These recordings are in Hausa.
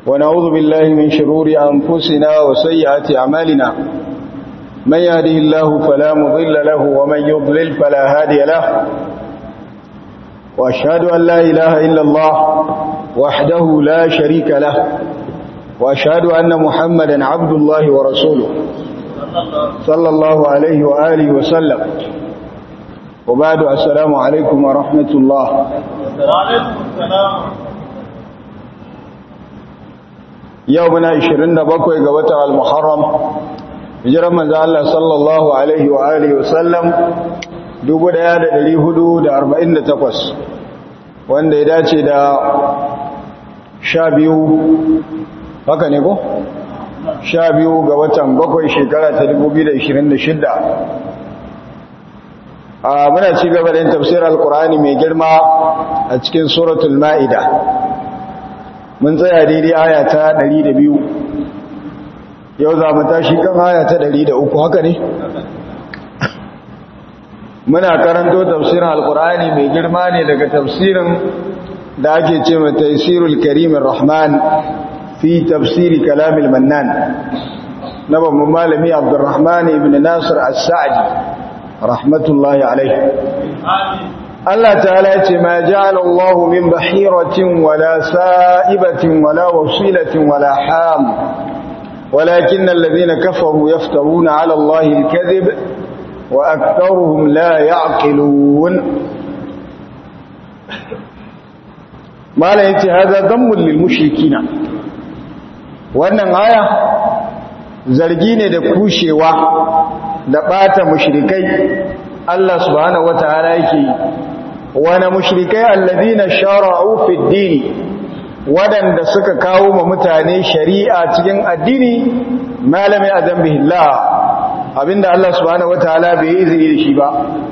ونعوذ بالله من شرور أنفسنا وسيئات أعمالنا من يهده الله فلا مضل له ومن يضلل فلا هادي له وأشهد أن لا إله إلا الله وحده لا شريك له وأشهد أن محمدا عبد الله ورسوله صلى الله عليه وآله وسلم وبعد السلام عليكم ورحمة الله وعليكم السلام يومنا 27 ga watan al-Muharram hijiran manzo Allah sallallahu alaihi wa alihi wa sallam 1448 wanda ya dace da 12 haka ne ko 12 ga watan bakwai shekara ta 2026 a muna ci gaba da yin tafsir al-Qur'ani mai girma a cikin suratul Ma'ida mun tsaya daidai aya ta 102 yau za mu tashi kan aya ta 103 haka ne muna karanto tafsirin alkur'ani mai girma ne daga tafsirin da ake ce mai taisirul karimin rahman fi tafsiri kalamil mannan na babban malami abdurrahman ibn nasir as-sa'di rahmatullahi alaihi Allah ta'ala ce ma ja'ala Allah min bahiratin wala sa'ibatin wala wasilatin wala ham ولكن الذين كفروا يفترون على الله الكذب وأكثرهم لا يعقلون ما لا ينتهي هذا ذم للمشركين wannan aya zargi ne da kushewa da bata mushrikai Allah subhanahu wataala yake wana mushrikai alladhina shara'u fid din wadanda suka kawo ma mutane shari'a cikin addini malami adam billah abinda Allah subhanahu wataala bai yi izini da shi ba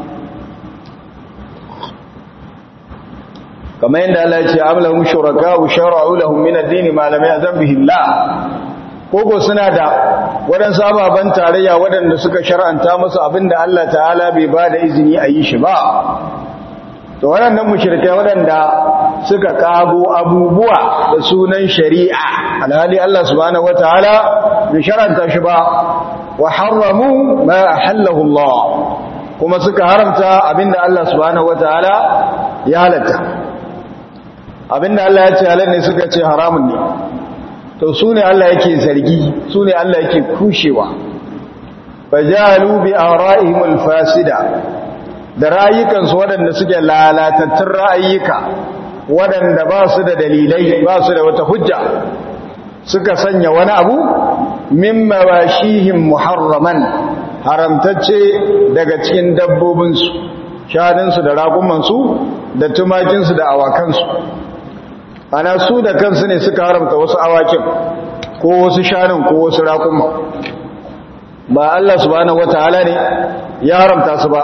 kamar yadda Allah ya ce amlahum shuraka'u shara'u lahum min ad-din ma lam ya'zam bihi Allah koko suna da waɗansu ababen tarayya waɗanda suka shar'anta musu abinda Allah ta'ala bai ba da izini a yi shi ba to waɗannan mushrikai waɗanda suka kago abubuwa da sunan shari'a alhali Allah subhanahu wataala bai shar'anta shi ba wa harramu ma ahallahu Allah kuma suka haramta abinda Allah subhanahu wataala ya halatta abinda Allah ya ce halal ne suka ce haramun ne to su ne Allah yake zargi su ne Allah yake kushewa fajalu bi ara'ihim alfasida da rayukansu waɗanda suke lalatattun ra'ayyuka waɗanda ba su da dalilai ba su da wata hujja suka sanya wani abu min mawashihim muharraman haramtacce daga cikin dabbobinsu shanunsu da ragumansu da tumakinsu da awakansu ana su da kansu ne suka haramta wasu awakin ko wasu shanun ko wasu raƙuma ba Allah subhanahu wataala ne ya haramta su ba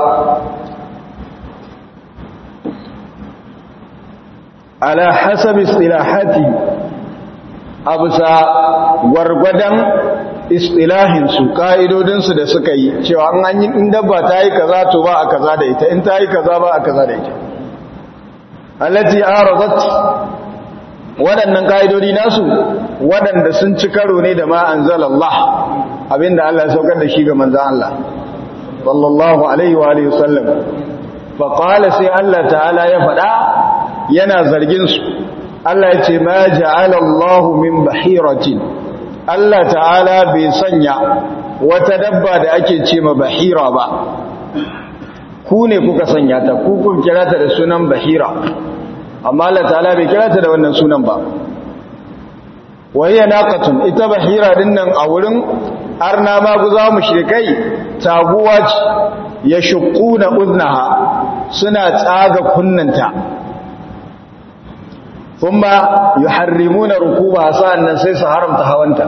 ala hasabi istilahati abusa gwargwadon istilahinsu ka'idodinsu da suka yi cewa an yi in dabba ta yi kaza to ba a kaza da ita in ta yi kaza ba a kaza da ita allati aradat waɗannan ka'idodi nasu waɗanda sun ci karo ne da ma anzalallah abinda Allah ya saukar da shi ga manzon Allah sallallahu alaihi wa alihi wasallam fa qala sai Allah ta'ala ya faɗa yana zargin su Allah ya ce ma ja'ala Allah min bahiratin Allah ta'ala bai sanya wata dabba da ake ce ma bahira ba ku ne kuka sanya ta ku kun kira ta da sunan bahira amma Allah ta'ala bai kira ta da wannan sunan ba wayya naqatun ita bahira din nan a wurin arna ma guza mushrikai taguwa ce ya shuquna uznaha suna tsaga kunnanta kuma yuharrimuna rukuba sa'annan sai su haramta hawanta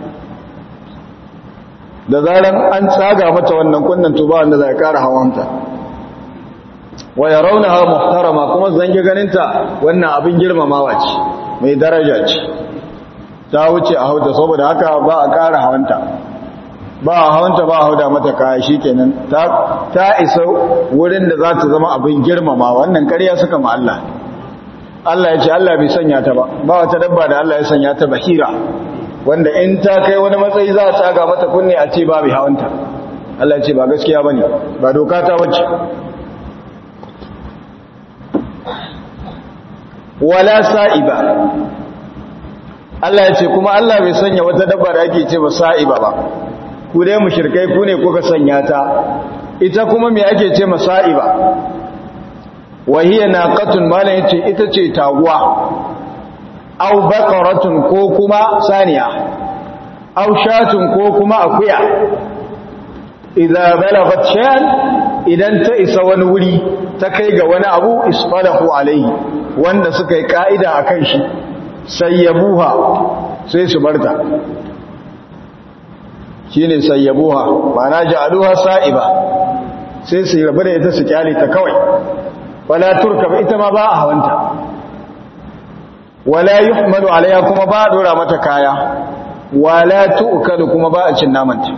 da zaran an tsaga mata wannan kunnan to ba wanda zai kara hawanta wa yarawnaha muhtarama kuma zange ganinta wannan abin girmamawa ce mai daraja ce ta wuce a hauta saboda haka ba a kara hawanta ba a hawanta ba a hauda mata kaya shikenan ta ta isa wurin da za ta zama abin girmama wannan ƙarya suka ma Allah Allah ya ce Allah bai sanya ta ba ba wata dabba da Allah ya sanya ta bahira wanda in ta kai wani matsayi za a tsaga mata kunne a ce ba bai hawanta Allah ya ce ba gaskiya bane ba doka ta wacce wala sa'iba Allah ya ce kuma Allah bai sanya wata dabba da ake ce ba sa'iba ba ku dai mushrikai ku ne kuka sanya ta ita kuma me ake ce ma sa'iba wahiya naqatun malan yace ita ce taguwa aw baqaratun ko kuma saniya aw shatun ko kuma akuya idza balagat shan idan ta isa wani wuri ta kai ga wani abu isfalahu alaihi wanda suka yi ka'ida akan shi sayyabuha sai su barta shine sayyabuha ma'ana ja'aluha sa'iba sai su rabu da ita su kyale ta kawai wala turkab ita ma ba a hawanta wala yuhmalu alaiha kuma ba a dora mata kaya wala tu'kalu kuma ba a cin namanta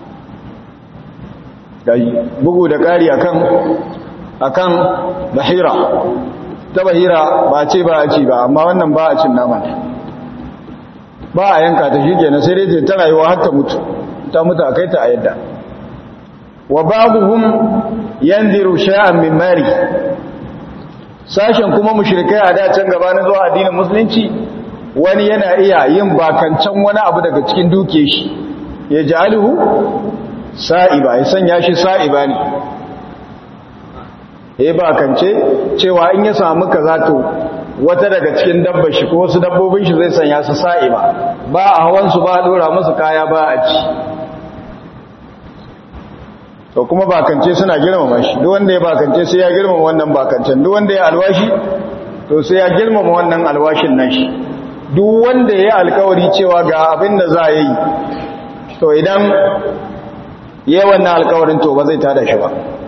gaji bugu da kari akan akan bahira ta bahira ba ce ba a ci ba amma wannan ba a cin namanta ba a yanka ta shi kenan sai dai ta rayuwa har ta mutu ta mutu a kai ta a yadda wa babuhum yanziru sha'an min mari sashen kuma mushrikai a da can gabanin zuwa addinin musulunci wani yana iya yin bakancan wani abu daga cikin duke shi ya ja'aluhu sa'iba ya sanya shi sa'iba ne ya bakance cewa in ya samu kaza to wata daga cikin dabbar shi ko wasu dabbobin shi zai sanya su sa'iba ba a hawan su ba a dora musu kaya ba a ci to kuma bakance suna girmama shi duk wanda ya bakance sai ya girmama wannan bakancen duk wanda ya alwashi to sai ya girmama wannan alwashin nan shi duk wanda ya alkawari cewa ga abin da za a yi to idan ya wannan alkawarin to ba zai tada shi ba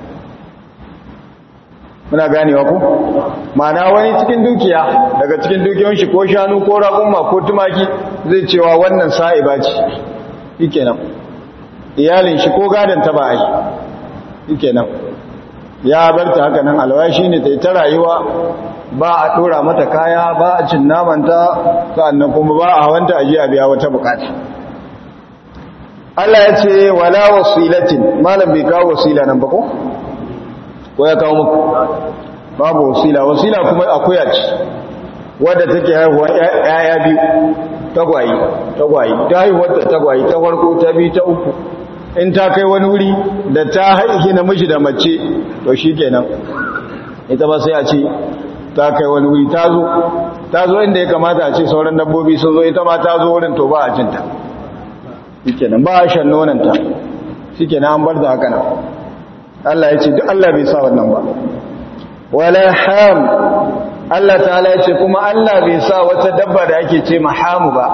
muna ganewa ku ma'ana wani cikin dukiya daga cikin dukiyoyin shi ko shanu ko raƙumma ko tumaki zai cewa wannan sa'iba ce yake nan iyalin shi ko gadon ta ba yi yake nan ya bar ta haka nan alwashi ne ta yi ta rayuwa ba a ɗora mata kaya ba a cin namanta sa'annan kuma ba a hawanta a a biya wata bukata Allah ya ce wala wasilatin malam bai kawo wasila nan ba ko ko ya kawo muku babu wasila wasila kuma akuya ce wadda take haihuwa yaya biyu tagwayi tagwayi ta haihuwar ta tagwayi ta farko ta biyu ta uku in ta kai wani wuri da ta haihi namiji da mace to shi kenan ita ba sai a ce ta kai wani wuri ta zo ta zo inda ya kamata a ce sauran dabbobi sun zo ita ma ta zo wurin to ba a cinta shi kenan ba a shan nonanta shi kenan an bar da haka nan Allah ya ce duk Allah bai sa wannan ba wala ham Allah ta'ala ya ce kuma Allah bai sa wata dabba da ake ce mahamu ba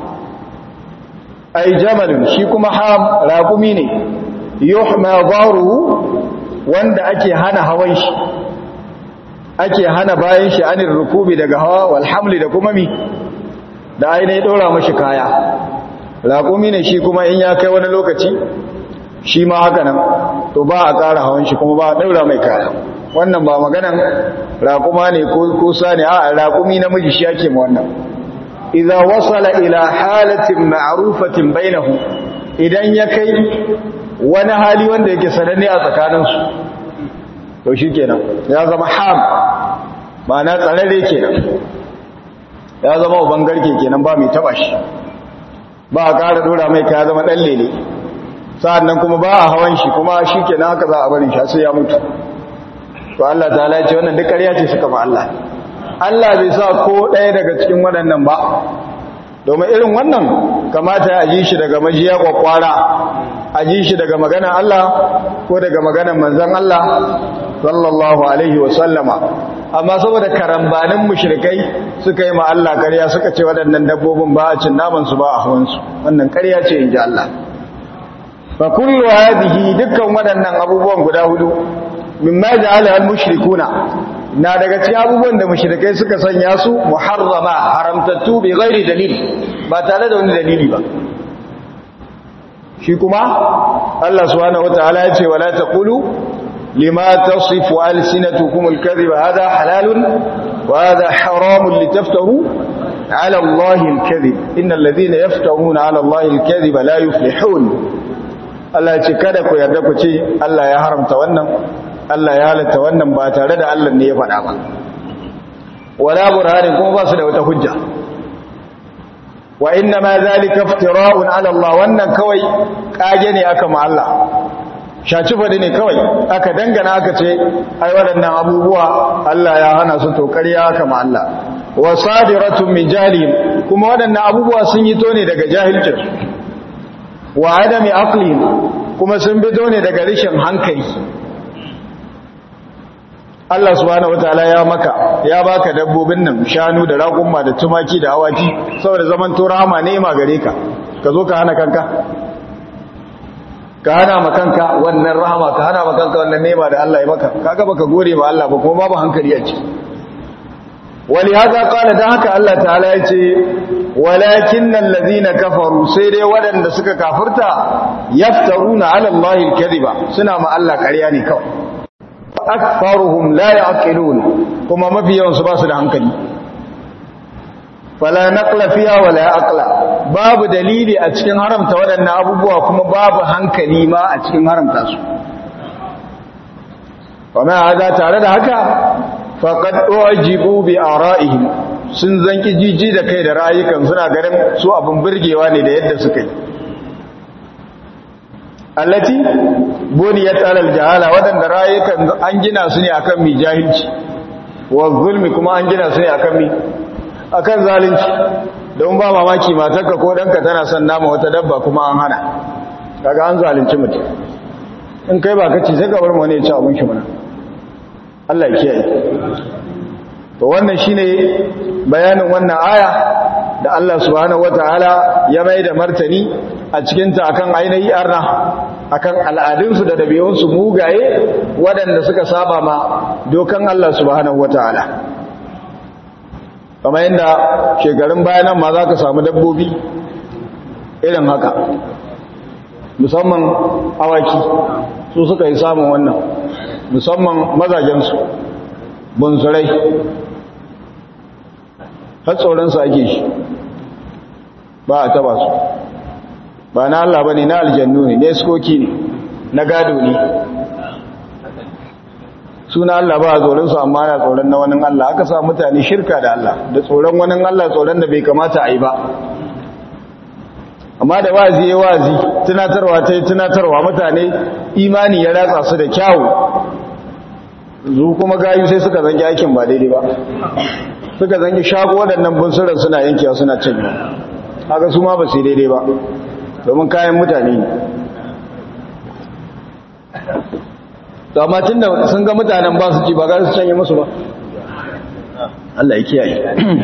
ai jamalun shi kuma ham raqumi ne yuhma dharuhu wanda ake hana hawan shi ake hana bayan shi anir rukubi daga hawa wal hamli da kuma mi da ainihin dora mashi kaya raqumi ne shi kuma in ya kai wani lokaci shi ma haka nan to ba a ƙara hawan shi kuma ba a ɗaura mai kaya wannan ba maganan raƙuma ne ko sani a raƙumi namiji shi ake ma wannan idan wasala ila halatin ma'rufatin bainahu idan ya kai wani hali wanda yake sananne a tsakaninsu to shi kenan ya zama ham ma'ana tsararre kenan ya zama uban garke kenan ba mai taba shi ba a ƙara ɗora mai kaya zama ɗan lele sa'annan kuma ba a hawan shi kuma shi ke na haka za a barin shi sai ya mutu to Allah ta ce wannan duk ƙarya ce suka ba Allah Allah bai sa ko ɗaya daga cikin waɗannan ba domin irin wannan kamata a ji shi daga majiya kwakwara a ji shi daga maganan Allah ko daga maganan manzan Allah sallallahu alaihi wa sallama amma saboda karambanin mushrikai suka yi ma Allah ƙarya suka ce waɗannan dabbobin ba a cin naman su ba a hawan su wannan ƙarya ce in ji Allah fa kullu hadhihi dukkan waɗannan abubuwan guda hudu mimma ja'ala al-mushrikuna na daga cikin abubuwan da mushrikai suka sanya su muharrama haramtattu bi ghairi dalil ba tare da wani dalili ba shi kuma Allah subhanahu wataala ya ce wala taqulu lima tasifu alsinatukum al-kadhiba hadha halalun wa hadha haramun litaftaru ala Allah al-kadhib innal ladhina yaftaruna ala Allah al-kadhiba la yuflihun Allah ya ce kada ku yarda ku ce Allah ya haramta wannan Allah ya halatta wannan ba tare da Allah ne ya faɗa ba wala burhanin kuma ba su da wata hujja wa inna ma zalika iftira'un ala Allah wannan kawai kage ne aka ma Allah shaci fadi ne kawai aka dangana aka ce ai waɗannan abubuwa Allah ya hana su to ƙarya aka ma Allah wa sadiratun min jahilin kuma waɗannan abubuwa sun yi to ne daga jahilcin wa adami aqlin kuma sun fito ne daga rishin hankali Allah subhanahu wataala ya maka ya baka dabbobin nan shanu da raƙumma da tumaki da awaki saboda zaman to rahama ne ma gare ka ka zo ka hana kanka ka hana ma kanka wannan rahama ka hana ma kanka wannan nema da Allah ya maka kaga baka gode ma Allah ba kuma babu hankali a ciki wali haka kala dan haka Allah ta'ala ya ce walakinnal ladina kafaru sai dai waɗanda suka kafirta yaftaruna ala Allah al-kadhiba suna ma Allah ƙarya ne kawai akfaruhum la yaqilun kuma mafiyan su ba su da hankali fala naqla fiha wala aqla babu dalili a cikin haramta waɗannan abubuwa kuma babu hankali ma a cikin haramta su kuma hada tare da haka faqad ujibu bi ara'ihim sun zanki jiji da kai da rayukan suna ganin su abun burgewa ne da yadda suka yi allati buniyat alal jahala wadanda rayukan an gina su ne akan mi jahilci wa zulmi kuma an gina su ne akan mi akan zalunci don ba mamaki matarka ko danka tana son nama wata dabba kuma an hana kaga an zalunci mutum in kai ba kace sai ka bar mu ne ya ci abun shi mana Allah ya kiyaye to wannan shine bayanin wannan aya da Allah subhanahu wataala ya mai da martani a cikinta akan ainihi arna akan al'adunsu da dabi'unsu mugaye waɗanda suka saba ma dokan Allah subhanahu wata'ala kamar yadda shekarun bayanan ma za ka samu dabbobi irin haka musamman awaki su suka yi samun wannan musamman mazajensu bunsurai har tsoronsu ake shi ba a taba su ba na Allah ba ne na aljannu ne na iskoki ne na gado ne suna Allah ba a tsoronsu amma na tsoron na wani Allah aka sa mutane shirka da Allah da tsoron wani Allah tsoron da bai kamata a yi ba amma da wazi ya wazi tunatarwa ta yi tunatarwa mutane imani ya ratsa su da kyawu zu kuma gayu sai suka zangi aikin ba daidai ba suka zangi shago waɗannan bunsuran suna yankewa suna cin haka su ma ba su daidai ba domin kayan mutane ne to amma tun da sun ga mutanen ba su ci ba ga su canye musu ba Allah ya kiyaye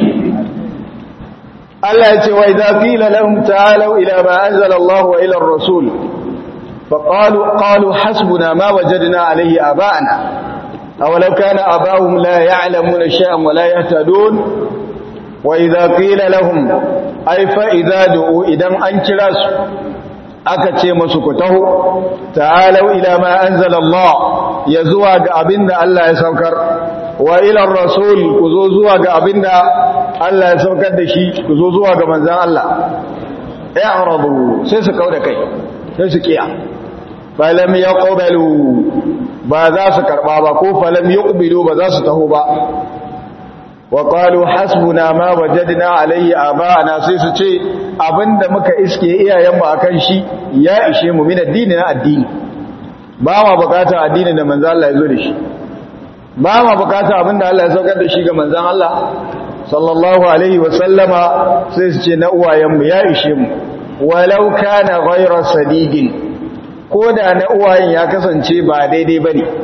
Allah ya ce wa idza qila lahum ta'alu ila ma anzala Allah wa ila ar-rasul فقالوا قالوا حسبنا ما وجدنا عليه آباءنا أولو كان آباؤهم لا يعلمون شيئا ولا يهتدون وإذا قيل لهم أي فإذا دعوا إذا أنكراس أكتشي مسكته تعالوا إلى ما أنزل الله يزوى أبن الله يسوكر وإلى الرسول كزوزوى أبن الله يسوكر دشي كزوزوى منزان الله اعرضوا سيسكوا دكي سيسكيا falam ya ƙobalu ba za su karɓa ba ko falam ya ƙubilu ba za su taho ba wa ƙwalu hasbuna ma wajadina alayhi abana sai su ce abinda muka iske iyayenmu a kan shi ya ishe mu min addini na addini ba ma bukata addini da manzan Allah ya zo da shi ba ma bukata abinda Allah ya saukar da shi ga manzan Allah sallallahu alaihi wa sallama sai su ce na uwayenmu ya ishe mu walau kana ghayra sadidin ko da na uwayen ya kasance ba daidai ba ne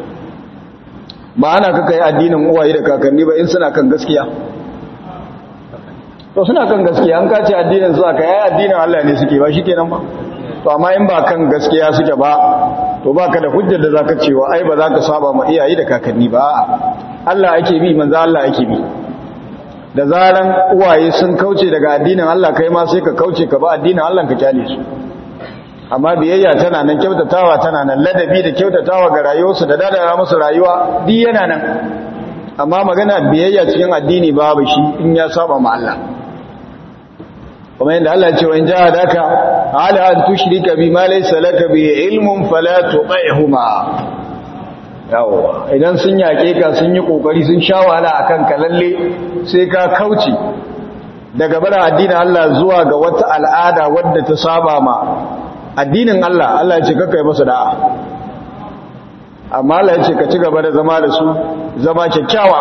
ba ana kaka yi addinin uwaye da kakanni ba in suna kan gaskiya to suna kan gaskiya an kace addinin su aka yi addinin Allah ne suke ba shi kenan ba to amma in ba kan gaskiya suke ba to ba ka da hujjar da za ka cewa ai ba za ka saba ma iyaye da kakanni ba Allah ake bi manzo Allah ake bi da zaran uwaye sun kauce daga addinin Allah kai ma sai ka kauce ka ba addinin Allah ka kyale su amma biyayya tana nan kyautatawa tana nan ladabi da kyautatawa ga rayuwarsu da dadara musu rayuwa duk yana nan amma magana biyayya cikin addini babu shi in ya saba ma Allah kuma yadda Allah ce wa in jahadaka ala an tushrika bima laysa laka bi ilmun fala tuṭihuma yawa idan sun yake ka sun yi kokari sun sha wahala akan ka lalle sai ka kauce daga bara addinin Allah zuwa ga wata al'ada wadda ta saba ma addinin Allah Allah ya ce kaka yi masa da'a amma Allah ya ce ka ci gaba da zama da su zama kyakkyawa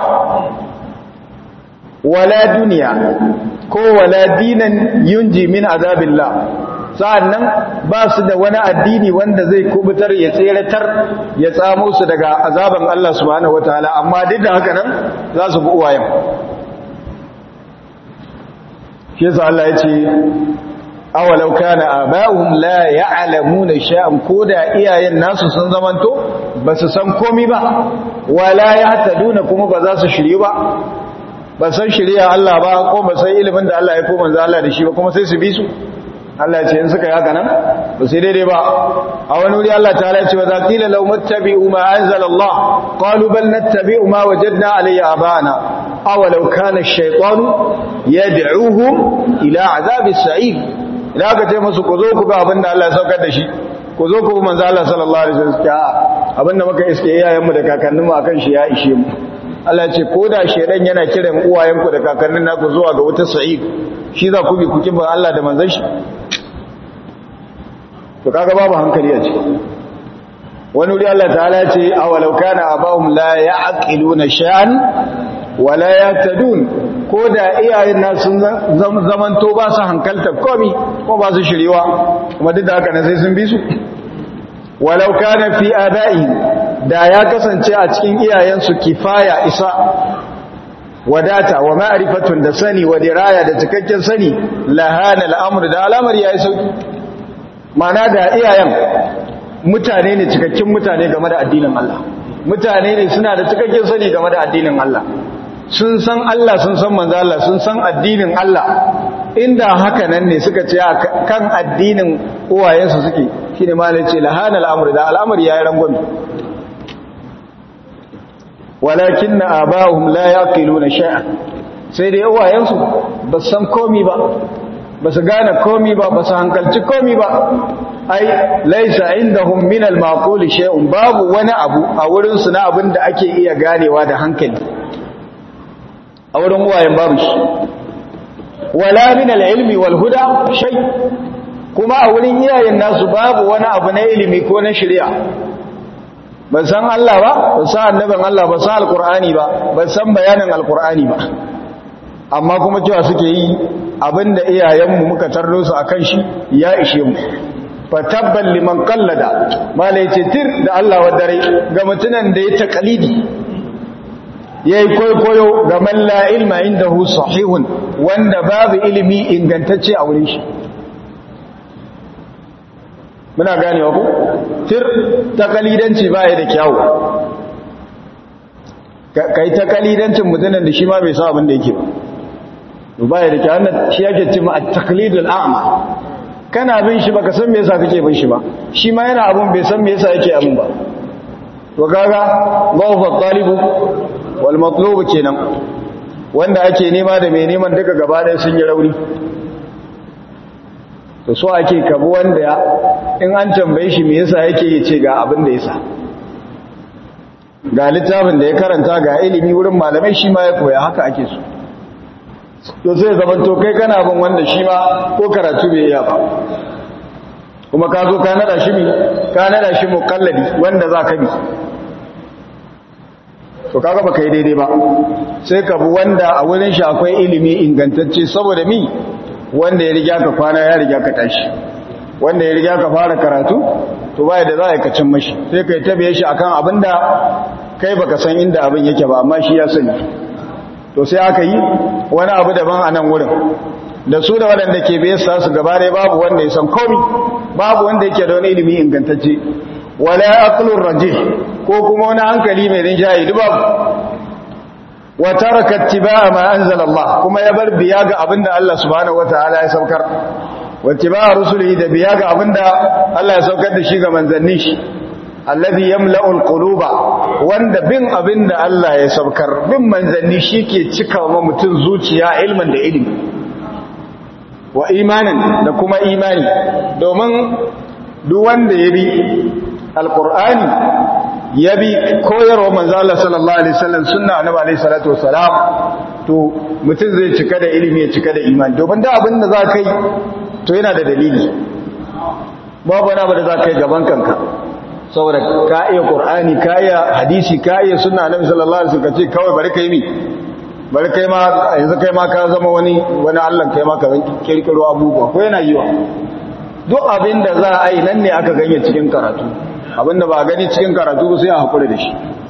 wala duniya ko wala dinan yunji min azabillah sa'annan ba su da wani addini wanda zai kubutar ya tseratar ya tsamo su daga azaban Allah subhanahu wataala amma duk da haka nan za su bi uwayen shi yasa Allah ya ce awalau kana aba'uhum la ya'lamuna shay'an koda iyayen nasu sun zamanto basu san komai ba wala yahtaduna kuma ba za su shirye ba ba san shirya Allah ba ko ba san ilimin da Allah ya ko manzo Allah da shi ba kuma sai su bi su Allah ya ce in suka yi haka nan ba sai daidai ba a wani wuri Allah ta ya ce wa zaqila law muttabi'u ma anzala Allah qalu bal nattabi'u ma wajadna alayhi abana aw law kana ash-shaytanu yad'uhum ila 'adhabis sa'ir idan aka ce musu ku zo ku ga abin da Allah ya saukar da shi ku zo ku bi manzo Allah sallallahu alaihi wasallam a abin da muka iske iyayenmu da kakanninmu akan shi ya ishe mu Allah ce ko da shedan yana kiran uwayenku da kakannin naku zuwa ga wata sa'id shi za ku bi ku kiban Allah da manzon shi to kaga babu hankali a ciki wani wuri Allah ta'ala ya ce awalau kana abahum la ya'qiluna shay'an wa la yahtadun ko da iyayen na sun zamanto ba su hankalta komi ko ba su shiriwa kuma duk da haka ne sai sun bi su walau kana fi aba'i da ya kasance a cikin iyayensu kifaya isa wadata wa ma'rifatun da sani wa diraya da cikakken sani lahana al'amru da al'amari yayi sauki mana da iyayen mutane ne cikakken mutane game da addinin Allah mutane ne suna da cikakken sani game da addinin Allah sun san Allah sun san manzo Allah sun san addinin Allah inda haka nan ne suka ce kan addinin uwayensu suke shine malai ce lahana al'amru da al'amari yayi rangwami walakin na abahum la yaqiluna shay'an sai dai uwayensu ba san komi ba ba su gane komi ba ba su hankalci komi ba ai laisa indahum min al-maqul shay'un babu wani abu a wurin su na abin da ake iya ganewa da hankali a wurin uwayen babu shi wala min al-ilmi wal huda shay kuma a wurin iyayen nasu babu wani abu na ilimi ko na shari'a ban san Allah ba ban san annabin Allah ba san alqur'ani ba ban san bayanin alqur'ani ba amma kuma cewa suke yi abinda iyayenmu muka tarro su akan shi ya ishe mu fatabban liman qallada malai ce tir da Allah wa dare ga mutunan da ya taqalidi yayi koyo ga man la ilma indahu sahihun wanda babu ilimi ingantacce a wurin shi muna ganewa ku tir takalidanci baya da kyawu kai takalidancin mutumin da shi ma bai san abin da yake ba baya da kyawu wannan shi yake cewa at-taqlidul a'ma kana bin shi baka san me yasa kake bin shi ba shi ma yana abun bai san me yasa yake abun ba to kaga gawfa talibu wal matlub kenan wanda ake nema da mai neman duka gaba ɗaya sun yi rauni to so ake kabu wanda in an tambaye shi me yasa yake yi ce ga abin da yasa ga littafin da ya karanta ga ilimi wurin malamai shi ma ya koya haka ake so to sai zaman to kai kana bin wanda shi ma ko karatu bai iya ba kuma ka zo ka nada shi mi ka nada shi mukalladi wanda za ka bi to kaga baka yi daidai ba sai ka bi wanda a wurin shi akwai ilimi ingantacce saboda mi wanda ya riga ka kwana ya riga ka tashi wanda ya riga ka fara karatu to bai da za ka cin mashi sai kai tabiye shi akan abinda kai baka san inda abin yake ba amma shi ya sani to sai aka yi wani abu daban a nan wurin da su da waɗanda ke biye sa su gaba ɗaya babu wanda ya san komi babu wanda yake da wani ilimi ingantacce wala aqlur rajih ko kuma wani hankali mai rinjaye duk babu wa taraka ittiba'a ma anzala Allah kuma ya bar biya ga abinda Allah subhanahu wataala ya saukar wa ittiba'a rusulihi da biya ga abinda Allah ya saukar da shi ga manzannin shi alladhi yamla'ul quluba wanda bin abinda Allah ya saukar bin manzanni shike cika wa mutum zuciya ilmin da ilimi wa imanin da kuma imani domin duk wanda ya bi alqur'ani ya bi koyarwa manzo Allah sallallahu alaihi wasallam sunna annabi alaihi salatu wasalam to mutum zai cika da ilimi ya cika da imani domin da abin da za ka yi to yana da dalili babu wani abu da za ka yi gaban kanka saboda ka iya qur'ani ka iya hadisi ka iya sunna annabi sallallahu alaihi wasallam ce kawai bari kai mi bari kai ma yanzu kai ma ka zama wani wani Allah kai ma ka zan kirkiro abubuwa ko yana yiwa duk abin da za a yi nan ne aka ganye cikin karatu abin da ba a gani cikin karatu ba sai a hakura da shi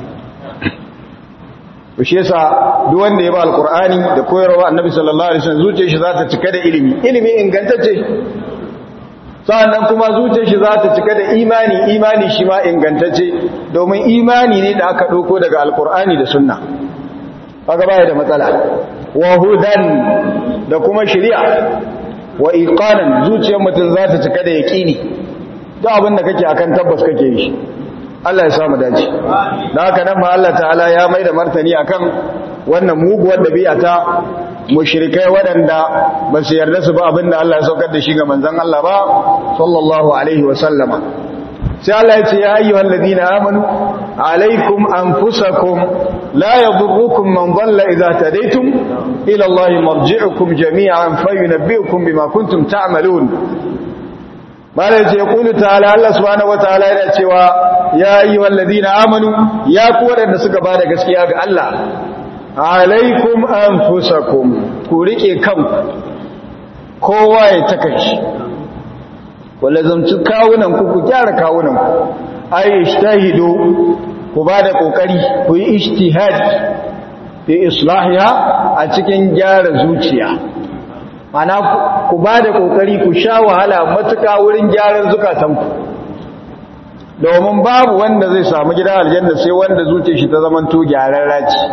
to shi yasa duk wanda ya ba alqur'ani da koyarwa annabi sallallahu alaihi wasallam zuciyar shi za ta cika da ilimi ilimi ingantacce sa'annan kuma zuciyar shi za ta cika da imani imani shi ma ingantacce domin imani ne da aka ɗauko daga alkur'ani da sunna kaga baya da matsala wa hudan da kuma shari'a wa iqanan zuciyar mutum za ta cika da yaqini duk abin da kake akan tabbas kake yi Allah ya samu dace da haka nan ma Allah ta'ala ya mai da martani akan wannan muguwar dabi'a ta mushrikai waɗanda ba su yarda su ba abinda Allah ya saukar da shi ga manzon Allah ba sallallahu alaihi wa sallama sai Allah ya ce ya ayyuhal ladina amanu alaikum anfusakum la yadurrukum man dhalla idza tadaytum ila Allah marji'ukum jami'an fayunabbi'ukum bima kuntum ta'malun mala ce yaqulu ta'ala Allah subhanahu wa ta'ala yana cewa ya ayyuhal ladina amanu ya ku waɗanda suka bada gaskiya ga Allah alaikum anfusakum ku rike kanku kowa ya taka shi wala zamci kawunan ku ku gyara kawunan ku ai ishtahidu ku bada kokari ku yi ijtihad fi islahiha a cikin gyara zuciya mana ku bada kokari ku sha wahala matuka wurin gyaran zukatanku domin babu wanda zai samu gidan aljanna sai wanda zuciyar shi ta zamanto gyararra ce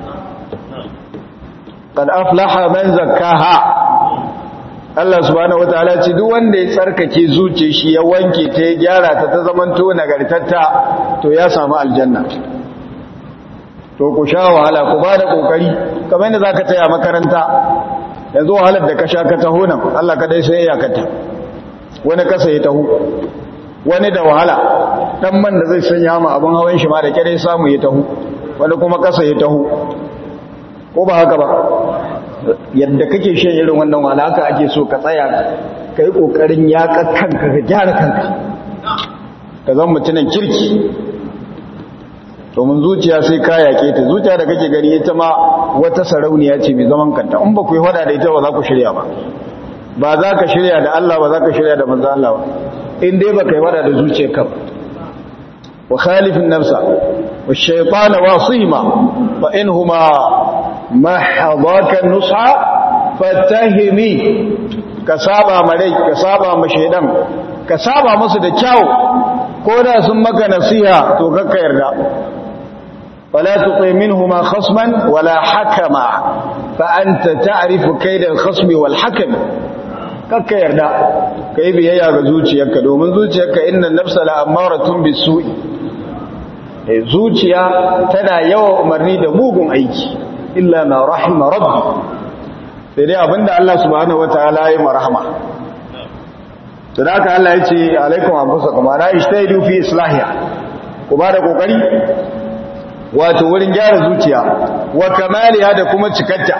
qad aflaha man zakkaha Allah subhanahu wataala ce duk wanda ya tsarkake zuciyar shi ya wanke ta ya gyara ta ta zamanto nagartatta to ya samu aljanna to ku sha wahala ku ba da kokari kamar yadda zaka taya makaranta yanzu wahalar da ka sha ka taho nan Allah kadai sai ya kata wani kasa ya taho wani da wahala dan man da zai sanya ma abin hawan shi ma da kire samu ya taho wani kuma kasa ya taho ko ba haka ba yadda kake shan irin wannan wahala haka ake so ka tsaya ka yi ƙoƙarin yaƙa kanka ka gyara kanka ka zan mutumin kirki domin zuciya sai ka yaƙe ta zuciya da kake gani ita ma wata sarauniya ce mai zaman kanta in ba ku yi hada da ita ba za ku shirya ba ba za ka shirya da Allah ba za ka shirya da manzo Allah ba in dai ba ka yi hada da zuciyarka ba wa khalifin nafsa wa shaytana wasima fa inhuma ma hadaka nusha fatahimi ka saba marai ka saba ma shaydan ka saba musu da kyau ko da sun maka nasiha to kakka yarda wala tuqi minhuma khasman wala hakama fa anta ta'rifu kayda al-khasm wal hakam kakka yarda kai biyayya ga zuciyarka domin zuciyarka inna nafsa la amaratun bisu'i zuciya tana yawa umarni da mugun aiki illa ma rahima rabbi sai dai abinda Allah subhanahu wataala ya marhama to da haka Allah ya ce alaikum anfusakum ana ishtaidu fi islahiya ku ba da kokari wato wurin gyara zuciya wa kamaliha da kuma cikatta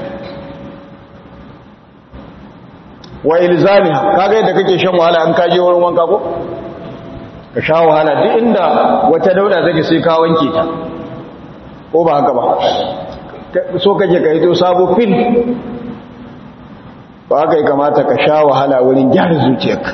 wa ilzamiha kaga yadda kake shan wahala an kaje wurin wanka ko ka sha wahala duk inda wata dauda take sai ka wanke ta ko ba haka ba so kake ka yi to sabo fil ba haka ya kamata ka sha wahala wurin gyara zuciyarka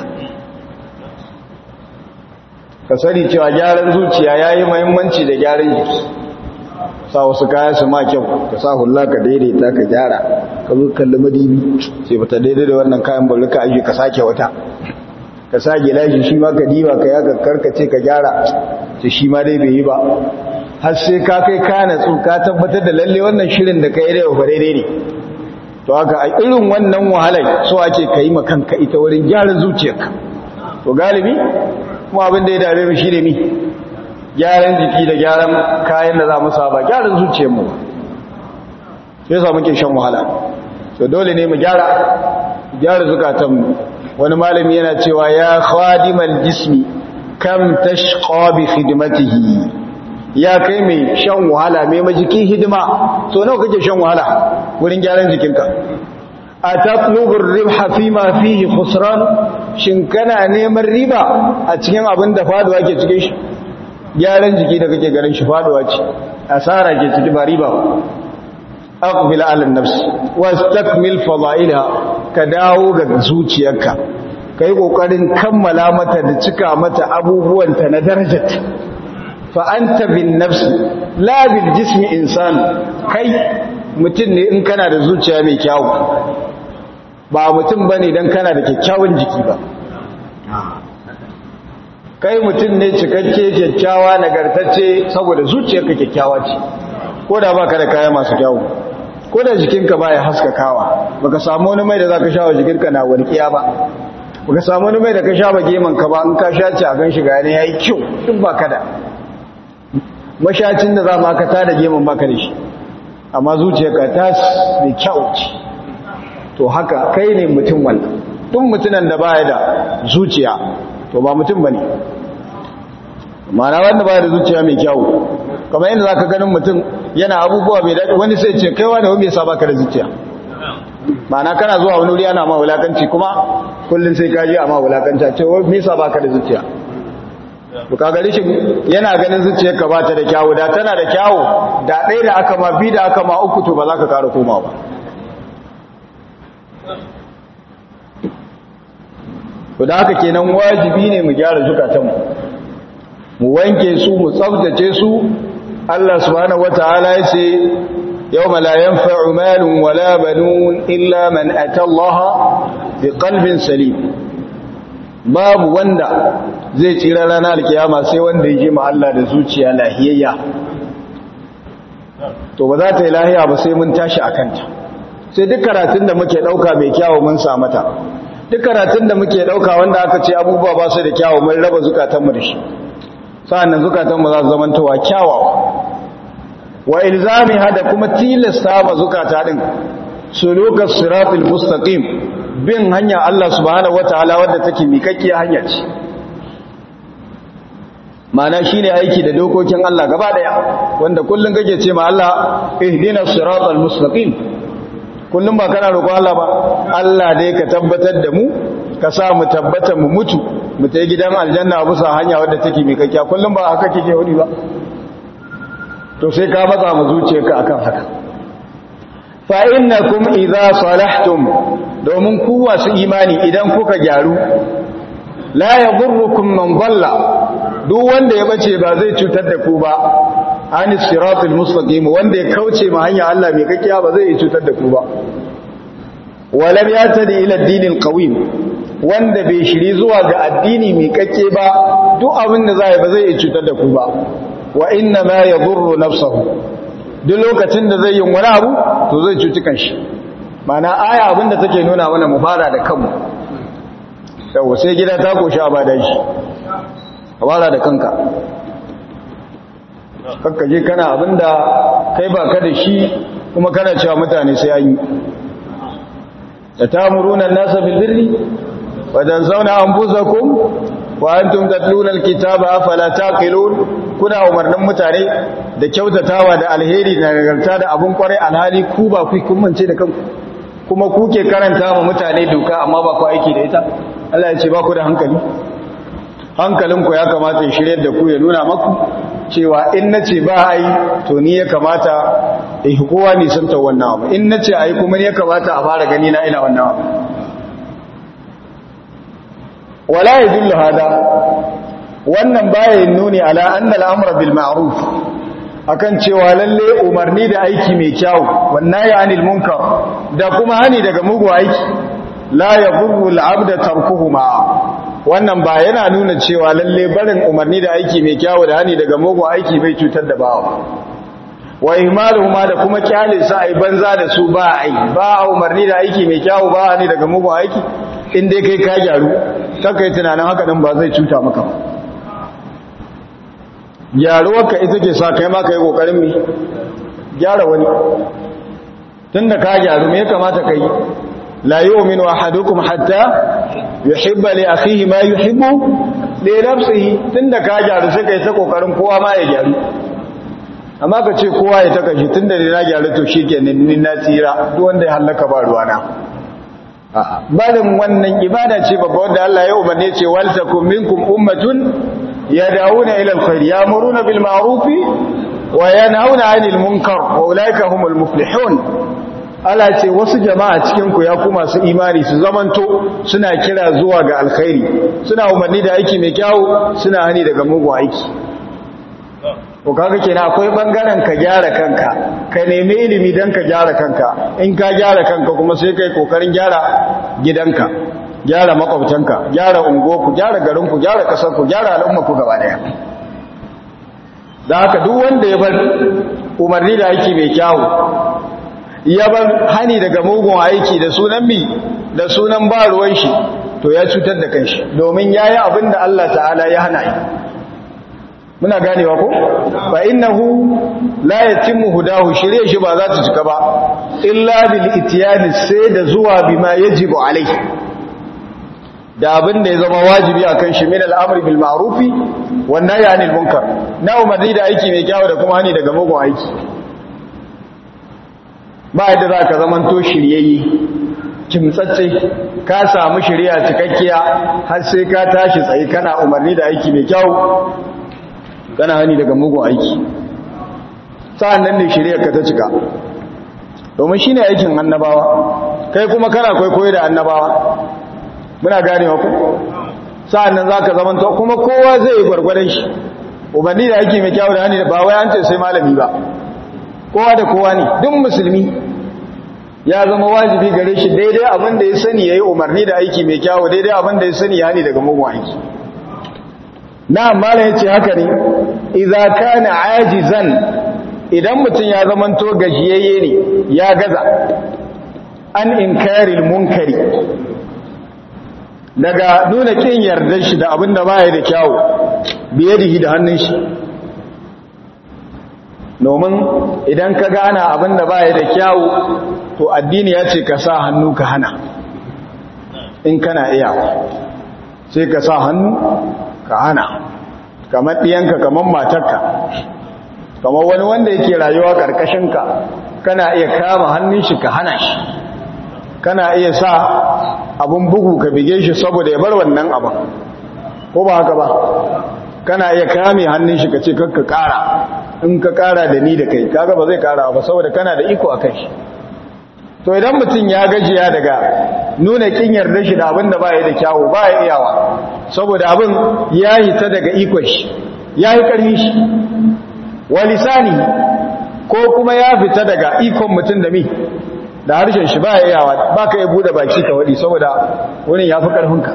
ka sani cewa gyaran zuciya ya yi mahimmanci da gyaran jiki sa wasu kaya su ma kyau ka sa hula ka daidaita ka gyara ka zo kalli madibi sai bata daidai da wannan kayan bari ka aji ka sake wata ka sa gilashi shi ma ka diba ka yaga karkace ka gyara ce shi ma dai bai yi ba har sai ka kai ka natsu ka tabbatar da lalle wannan shirin da ka yi da yau daidai ne to haka a irin wannan wahalar so ake ka yi kanka ita wurin gyaran zuciyarka to galibi kuma abin da ya dame mu shi ne mi gyaran jiki da gyaran kayan da za mu saba gyaran zuciyarmu sai sa muke shan wahala so dole ne mu gyara gyara zukatanmu wani malami yana cewa ya khadimal jismi kam tashqa bi khidmatihi ya kai mai shan wahala mai majiki hidima so nawa kake shan wahala wurin gyaran jikinka a tatlubur ribha fi ma fihi khusran shin kana neman riba a cikin abin da faduwa ke cikin shi gyaran jiki da kake ganin shi faduwa ce asara ke ciki ba riba aqbil ala nafs wastakmil fadailha ka dawo ga zuciyarka kai kokarin kammala mata da cika mata abubuwanta na darajarta fa anta bin nafs la bil jismi insan kai mutum ne in kana da zuciya mai kyau ba mutum bane dan kana da kyakkyawan jiki ba kai mutum ne cikakke kyakkyawa nagartacce saboda zuciyarka kyakkyawa ce ko da baka da kaya masu kyau ko da jikinka baya haskakawa baka samu wani mai da zaka sha wa jikinka na walƙiya ba baka samu wani mai da ka sha ba geman ka ba in ka sha ci a gan shi ga ne yayi kyau duk baka da mashacin da za ma ka tada geman baka da shi amma zuciyarka ta da kyau ce to haka kai ne mutum wannan duk mutunan da baya da zuciya to ba mutum bane ma'ana wanda baya da zuciya mai kyau kamar yadda zaka ganin mutum yana abubuwa mai daɗi wani sai ce kai wani wani yasa baka da zuciya ma'ana kana zuwa wani wuri ana ma wulakanci kuma kullun sai ka je a ma wulakanci a ce me yasa baka da zuciya to kaga rishin yana ganin zuciyar ka bata da kyawu da tana da kyawu da ɗaya da aka ma bi da aka ma uku to ba za ka ƙara koma ba to da haka kenan wajibi ne mu gyara zukatanmu mu wanke su mu tsaftace su Allah subhanahu wataala ya ce yawma la yanfa'u malun wala banun illa man ata Allah biqalbin salim babu wanda zai tsira ranar alkiyama sai wanda ya je ma Allah da zuciya lahiyayya to ba za ta yi lahiya ba sai mun tashi akanta sai duk karatun da muke dauka mai kyawu mun sa mata duk karatun da muke dauka wanda aka ce abubuwa ba su da kyawu mun raba zukatanmu da shi sa'annan zukatanmu za su zamantowa kyawawa wa ilzami hada kuma tilasta ma zukata din sulukas siratul mustaqim bin hanya Allah subhanahu wataala wadda take miƙaƙƙiyar hanya ce mana shine aiki da dokokin Allah gaba daya wanda kullun kake ce ma Allah ihdinas siratal mustaqim kullum ba kana roƙon Allah ba Allah dai ka tabbatar da mu ka sa mu tabbata mu mutu mu tayi gidan aljanna bisa hanya wadda take mai kakkiya kullum ba haka kike wani ba to sai ka matsa mu zuciyarka akan haka fa innakum idza salahtum domin ku wasu imani idan kuka gyaru la yadurrukum man dhalla duk wanda ya bace ba zai cutar da ku ba ani siratul mustaqim wanda ya kauce ma hanya Allah mai kakkiya ba zai cutar da ku ba walam yatadi ila ad-dinil qawim wanda bai shiri zuwa ga addini mai kakke ba duk abin da zai ba zai cutar da ku ba wa inna ma yadurru nafsahu duk lokacin da zai yi wani abu to zai cuci kanshi mana aya abin da take nuna mana mu fara da kanmu yau sai gida ta koshi a bada shi ka fara da kanka kakka je kana abinda kai ba ka da shi kuma kana cewa mutane sai an yi da tamuruna nasa bil birri wa tanzauna anfusakum wa antum tatluna alkitaba afala taqilun kuna umarnin mutane da kyautatawa da alheri da nagarta da abun kwarai alhali ku ba ku kun mance da kanku kuma ku ke karanta ma mutane doka amma ba ku aiki da ita Allah ya ce ba ku da hankali hankalinku ya kamata ya shirye da ku ya nuna maku cewa in nace ba ai to ni ya kamata in kowa ne san ta wannan abu in nace ai kuma ni ya kamata a fara gani na ina wannan abu wala yadullu hada wannan baya nuni ala anna al-amra bil ma'ruf akan cewa lalle umarni da aiki mai kyau wannan ya anil munkar da kuma hani daga mugu aiki la yadurru al-abda tarkuhuma wannan ba yana nuna cewa lalle barin umarni da aiki mai kyau da hani daga mugu aiki bai cutar da bawa wa ihmaluhuma da kuma kyale su ai banza da su ba ai ba umarni da aiki mai kyau ba hani daga mugu aiki in dai kai ka gyaru kai tunanin haka din ba zai cuta maka ba gyaruwarka ita ke sa kai ma ka yi ƙoƙarin mai gyara wani tun da ka gyaru me ya kamata ka yi la yi wa minu ahadukum hatta ya hibba li akhihi ma yi hibbu li nafsihi tun da ka gyaru sai ka yi ta ƙoƙarin kowa ma ya gyaru amma ka ce kowa ya ta kashi tun da na gyaru to shi ke ni na tsira duk wanda ya hallaka ba ruwana barin wannan ibada ce babba wanda Allah ya umarne ce wal takum minkum ummatun yad'una ila alkhair ya'muruna bil ma'ruf wa yanhauna 'anil munkar wa ulaika humul muflihun Allah ce wasu jama'a cikin ku ya kuma su imani su zamanto suna kira zuwa ga alkhairi suna umarni da aiki mai kyau suna hani daga mugun aiki ko kaga kenan akwai bangaren ka gyara kanka ka nemi ilimi dan ka gyara kanka in ka gyara kanka kuma sai kai kokarin gyara gidanka gyara makwabtanka gyara unguwarku gyara garinku gyara kasarku gyara al'ummarku gaba daya da haka duk wanda ya bar umarni da aiki mai kyawu ya bar hani daga mugun aiki da sunan mi da sunan ba ruwan shi to ya cutar da kanshi domin yayi abin da Allah ta'ala ya hana yi muna ganewa ko fa innahu la yatimmu hudahu shirye shi ba za ta cika ba illa bil itiyani sai da zuwa bima yajibu alai da abin da ya zama wajibi akan shi min al'amri bil ma'rufi wan nahyi anil munkar na umarni da aiki mai kyau da kuma hani daga mugun aiki ba yadda za ka zaman to shiryayye kimtsatse ka samu shirya cikakkiya har sai ka tashi tsaye kana umarni da aiki mai kyau kana hani daga mugun aiki sa'an nan ne shirya ka ta cika domin shi ne aikin annabawa kai kuma kana kwaikwayo da annabawa muna ganewa ku sa'an nan za ka zamanta kuma kowa zai yi gwargwadon shi umarni da aiki mai kyau da hani da ba wai an ce sai malami ba kowa da kowa ne duk musulmi ya zama wajibi gare shi daidai abin da ya sani ya yi umarni da aiki mai kyau daidai abin da ya sani ya hani daga mugun aiki na mala yace haka ne idza kana ajizan idan mutum ya zamanto gajiyayye ne ya gaza an inkaril munkari daga nuna kin yardar shi da abinda baya da kyawu biyadihi da hannun shi domin idan ka gana abinda baya da kyawu to addini ya ce ka sa hannu ka hana in kana iya sai ka sa hannu ka hana kamar ɗiyanka kamar matarka kamar wani wanda yake rayuwa ƙarƙashinka kana iya kama hannun shi ka hana shi kana iya sa abin bugu ka bige shi saboda ya bar wannan abin ko ba haka ba kana iya kame hannun shi ka ce kakka ƙara in ka ƙara da ni da kai kaga ba zai ƙara ba saboda kana da iko a kai shi to idan mutum ya gajiya daga nuna kin yarda shi da abin da ba ya da kyawu ba ya iyawa saboda abin ya hita daga ikon shi ya yi ƙarfi shi walisani ko kuma ya fita daga ikon mutum da mi da harshen shi ba ya iyawa ba ka yi buɗe baki ka waɗi saboda wurin ya fi ƙarfinka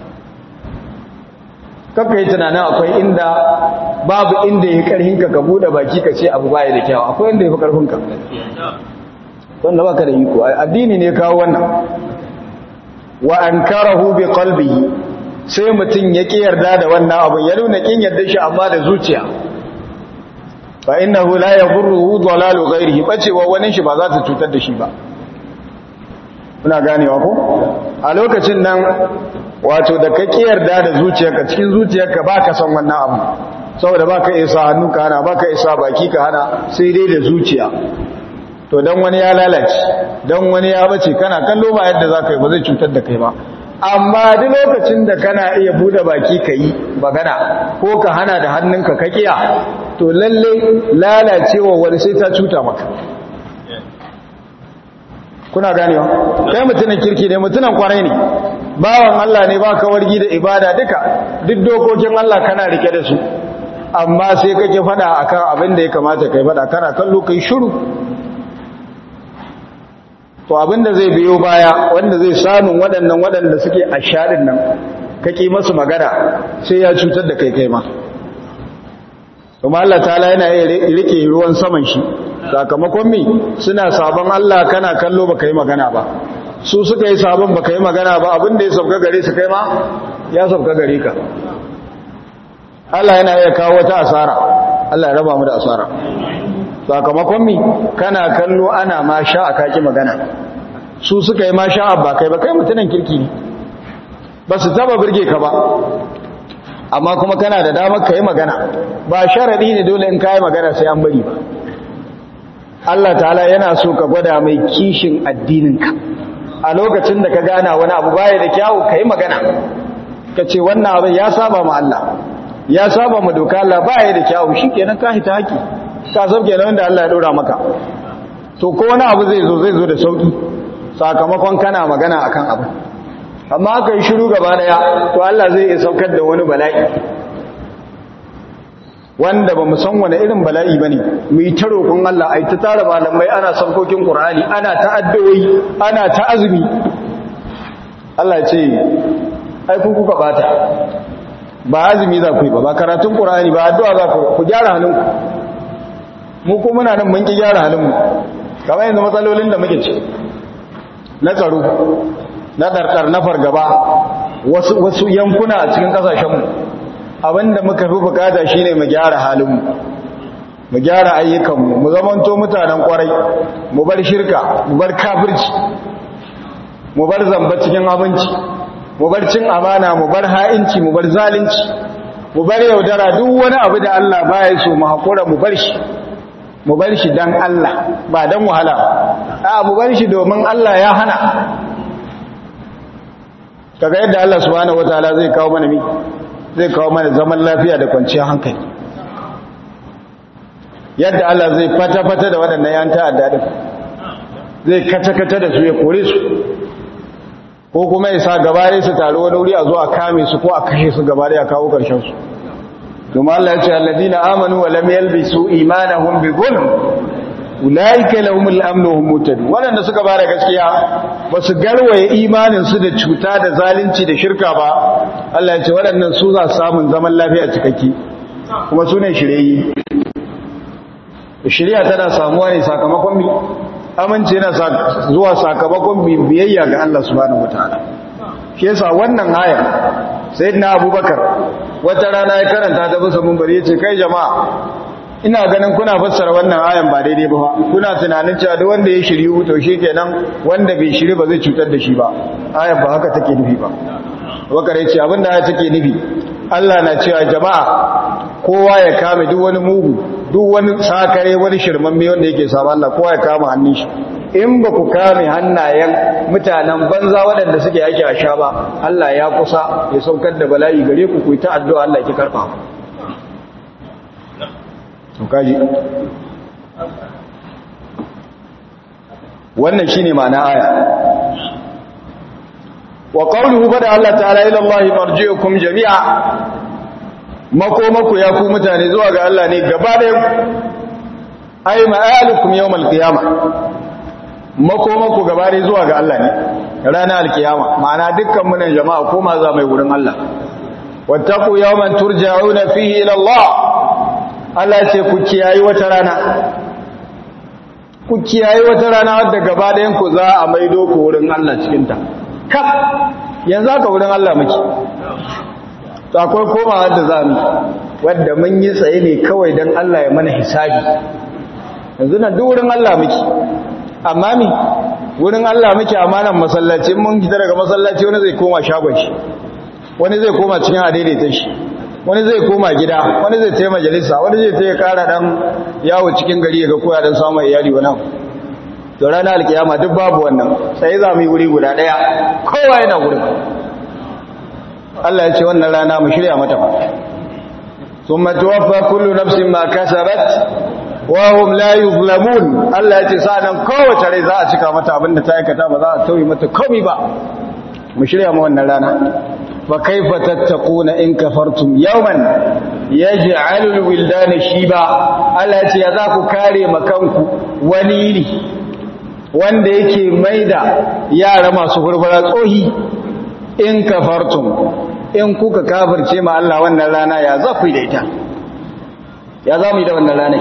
kakka yi tunanin akwai inda babu inda ya ƙarfinka ka buɗe baki ka ce abu ba ya da kyawu akwai inda ya fi ƙarfinka wanda baka da iko addini ne kawo wannan wa ankarahu bi qalbihi sai mutun ya ki yarda da wannan abun ya nuna kin yarda shi amma da zuciya fa innahu la yadhurruhu dalalu ghayrihi bacewa wani shi ba za ta cutar da shi ba kuna ganewa ko a lokacin nan wato da ka ki yarda da zuciyarka cikin zuciyarka baka son wannan abu saboda baka isa hannu ka hana baka isa baki ka hana sai dai da zuciya to dan wani ya lalace dan wani ya bace kana kallo ba yadda zaka yi ba zai cutar da kai ba amma duk lokacin da kana iya bude baki kai magana ko ka hana da hannunka ka kiya to lalle lalacewa wani sai ta cuta maka kuna ganewa kai mutumin kirki ne mutumin kwarai ne bawan Allah ne ba ka wargi da ibada duka duk dokokin Allah kana rike da su amma sai kake fada akan abin da ya kamata kai fada kana kallo kai shiru to abinda zai biyo baya wanda zai samun waɗannan waɗanda suke a shaɗin nan kake masu magana sai ya cutar da kai kai ma kuma Allah ta'ala yana iya rike ruwan saman shi sakamakon mi suna sabon Allah kana kallo baka yi magana ba su suka yi sabon baka yi magana ba abinda ya sauka gare su kai ma ya sauka gare ka Allah yana iya kawo wata asara Allah ya raba mu da asara sakamakon mi kana kallo ana ma sha a kaki magana su suka yi ma sha ba kai ba kai mutunan kirki ne ba su taba birge ka ba amma kuma kana da damar ka yi magana ba sharaɗi ne dole in ka yi magana sai an bari ba Allah ta'ala yana so ka gwada mai kishin addininka a lokacin da ka gana wani abu baya da kyawu ka yi magana ka ce wannan abin ya saba ma Allah ya saba ma doka Allah baya da kyawu shi kenan ka hita haƙi ka sauke na wanda Allah ya ɗora maka to ko wani abu zai zo zai zo da sauƙi sakamakon kana magana akan abu amma aka yi shiru gaba daya to Allah zai iya saukar da wani bala'i wanda ba mu san wani irin bala'i ba ne mu yi ta roƙon Allah a yi ta tara malamai ana saukokin ƙur'ani ana ta addu'o'i ana ta azumi Allah ce ai ku kuka bata ba azumi za ku yi ba ba karatun ƙur'ani ba addu'a za ku ku gyara hannunku mu ko muna nan mun ki gyara halinmu kamar yanzu matsalolin da muke ci na tsaro na ɗarɗar na fargaba wasu yankuna a cikin ƙasashenmu abinda muka fi bukata shine mu gyara halinmu mu gyara ayyukanmu mu zamanto mutanen kwarai mu bar shirka mu bar kafirci mu bar zamba cikin abinci mu bar cin amana mu bar ha'inci mu bar zalunci mu bar yaudara duk wani abu da Allah baya so mu hakura mu bar shi mu bar shi dan Allah ba dan wahala a mu bar shi domin Allah ya hana kaga yadda Allah subhanahu wataala zai kawo mana mi zai kawo mana zaman lafiya da kwanciyar hankali yadda Allah zai fata-fata da waɗannan yan ta'adda din zai kata-kata da su ya kore su ko kuma ya sa gabare su taru wani wuri a zo a kame su ko a kashe su gabare a kawo ƙarshen su domin Allah ya ce alladina amanu wa lam yalbisu imanahum bi zulm ulaika lahumul amnu hum muhtadun wanda suka bada gaskiya ba su garwaye imanin su da cuta da zalunci da shirka ba Allah ya ce waɗannan su za su samu zaman lafiya cikakke kuma su ne shirye shirya tana samuwa ne sakamakon mi amince yana zuwa sakamakon biyayya ga Allah subhanahu wataala shi yasa wannan aya sayyidina abubakar wata rana ya karanta ta bisa munbari yace kai jama'a ina ganin kuna fassara wannan ayan ba daidai ba kuna tunanin cewa duk wanda ya shiryu to shikenan wanda bai shiri ba zai cutar da shi ba ayan ba haka take nufi ba wakare ce abinda aya take nufi Allah na cewa jama'a kowa ya kame duk wani mugu duk wani sakare wani shirmamme wanda yake samu Allah kowa ya kama hannun shi in ba ku kame hannayen mutanen banza waɗanda suke yake a sha ba Allah ya kusa ya saukar da bala'i gare ku ku yi ta addu'a Allah ki karɓa to kaji wannan shine ma'ana aya wa qawluhu bada Allah ta'ala ila Allah marji'ukum jami'a makomako ya ku mutane zuwa ga Allah ne gaba da ai ma'alukum yawmal qiyamah makomako gaba da zuwa ga Allah ne ranar alkiyama ma'ana dukkan mu ne jama'a koma za mai wurin Allah wattaqu yawman turja'una fihi ila Allah Allah ce ku kiyayi wata rana ku kiyayi wata rana wadda gaba da yanku za a maido ku wurin Allah cikin ta kaf yanzu aka wurin Allah muke to akwai komawa da za mu wadda mun yi tsaye ne kawai don Allah ya mana hisabi yanzu nan duk wurin Allah muke amma mi wurin Allah muke amanan masallaci mun fita daga masallaci wani zai koma shagon shi wani zai koma cikin adaidaita shi wani zai koma gida wani zai taya majalisa wani zai taya kara dan yawo cikin gari ga koya dan samun iyali wani to ranar alkiyama duk babu wannan sai za mu yi wuri guda daya kowa yana wurin Allah ya ce wannan rana mu shirya mata fa thumma tuwaffa kullu nafsin ma kasabat wa hum la yuzlamun Allah ya ce sanan kowace rai za a cika mata abinda ta aikata ba za a tauye mata komai ba mu shirya mu wannan rana fa kaifa tattaquna in kafartum yawman yaj'alul wildana shiba Allah ya ce ya za ku kare makanku wani yini wanda yake maida yara masu furfura tsohi in kafartum in kuka kafirce ma Allah wannan rana ya za ku yi da ita ya za mu yi da wannan rana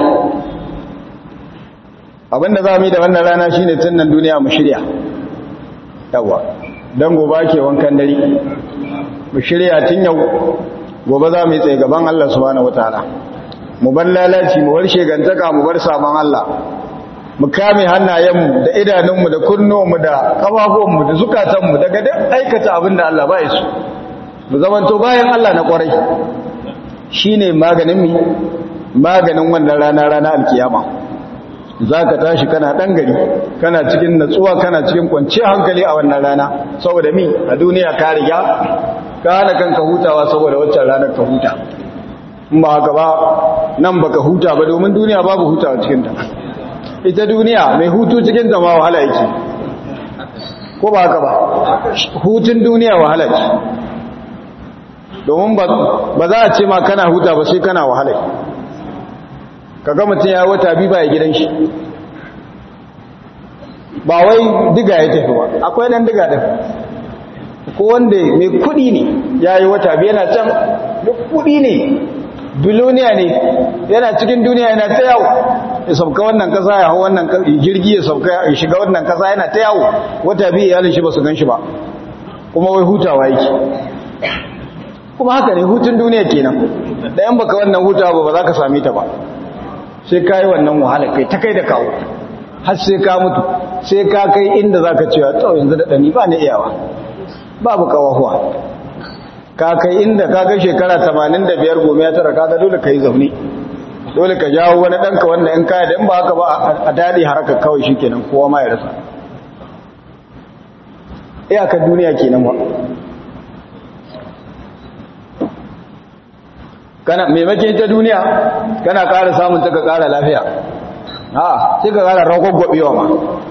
abinda za mu yi da wannan rana shine tun nan duniya mu shirya yawa don gobe ke wankan dare mu shirya tun yau gobe za mu yi tsaye gaban Allah subhanahu wataala mu bar lalaci mu bar shegantaka mu bar sabon Allah mu kame hannayenmu da idanunmu da kunnuwanmu da kafafuwanmu da zukatanmu daga duk aikata abin da Allah ba ya so mu zamanto bayan Allah na kwarai shine maganin mi maganin wannan rana rana alkiyama zaka tashi kana dan gari kana cikin natsuwa kana cikin kwanciyar hankali a wannan rana saboda mi a duniya ka riga ka hana kanka hutawa saboda waccan ranar ka huta in ba haka ba nan baka huta ba domin duniya babu hutawa cikin ta ita duniya mai hutu cikin ta ma wahala yake ko ba haka ba hutun duniya wahala ce domin ba za a ce ma kana huta ba sai kana wahala kaga mutum ya wata bi ba ya gidan shi ba wai diga ya tafi ba akwai dan diga din ko wanda mai kudi ne ya yi wata bi yana can duk kudi ne biloniya ne yana cikin duniya yana ta yawo ya sauka wannan kasa ya hau wannan jirgi ya sauka ya shiga wannan kasa yana ta yawo wata biyu iyalin shi ba su gan shi ba kuma wai hutawa yake kuma haka ne hutun duniya kenan da yan baka wannan hutawa ba ba za ka same ta ba sai ka yi wannan wahala kai ta kai da kawo har sai ka mutu sai ka kai inda za ka cewa to yanzu da ɗani ba ni iyawa babu kawahuwa ka kai inda ka kai shekara 85 gome ya tara kaga dole ka yi zaune dole ka jawo wani ɗanka wanda in kaya da in ba haka ba a daɗi haraka kawai shi kenan kowa ma ya rasa iyakar duniya kenan ba kana maimakon ta duniya kana ƙara samun ta ka ƙara lafiya ha sai ka ƙara ragwagwabewa ma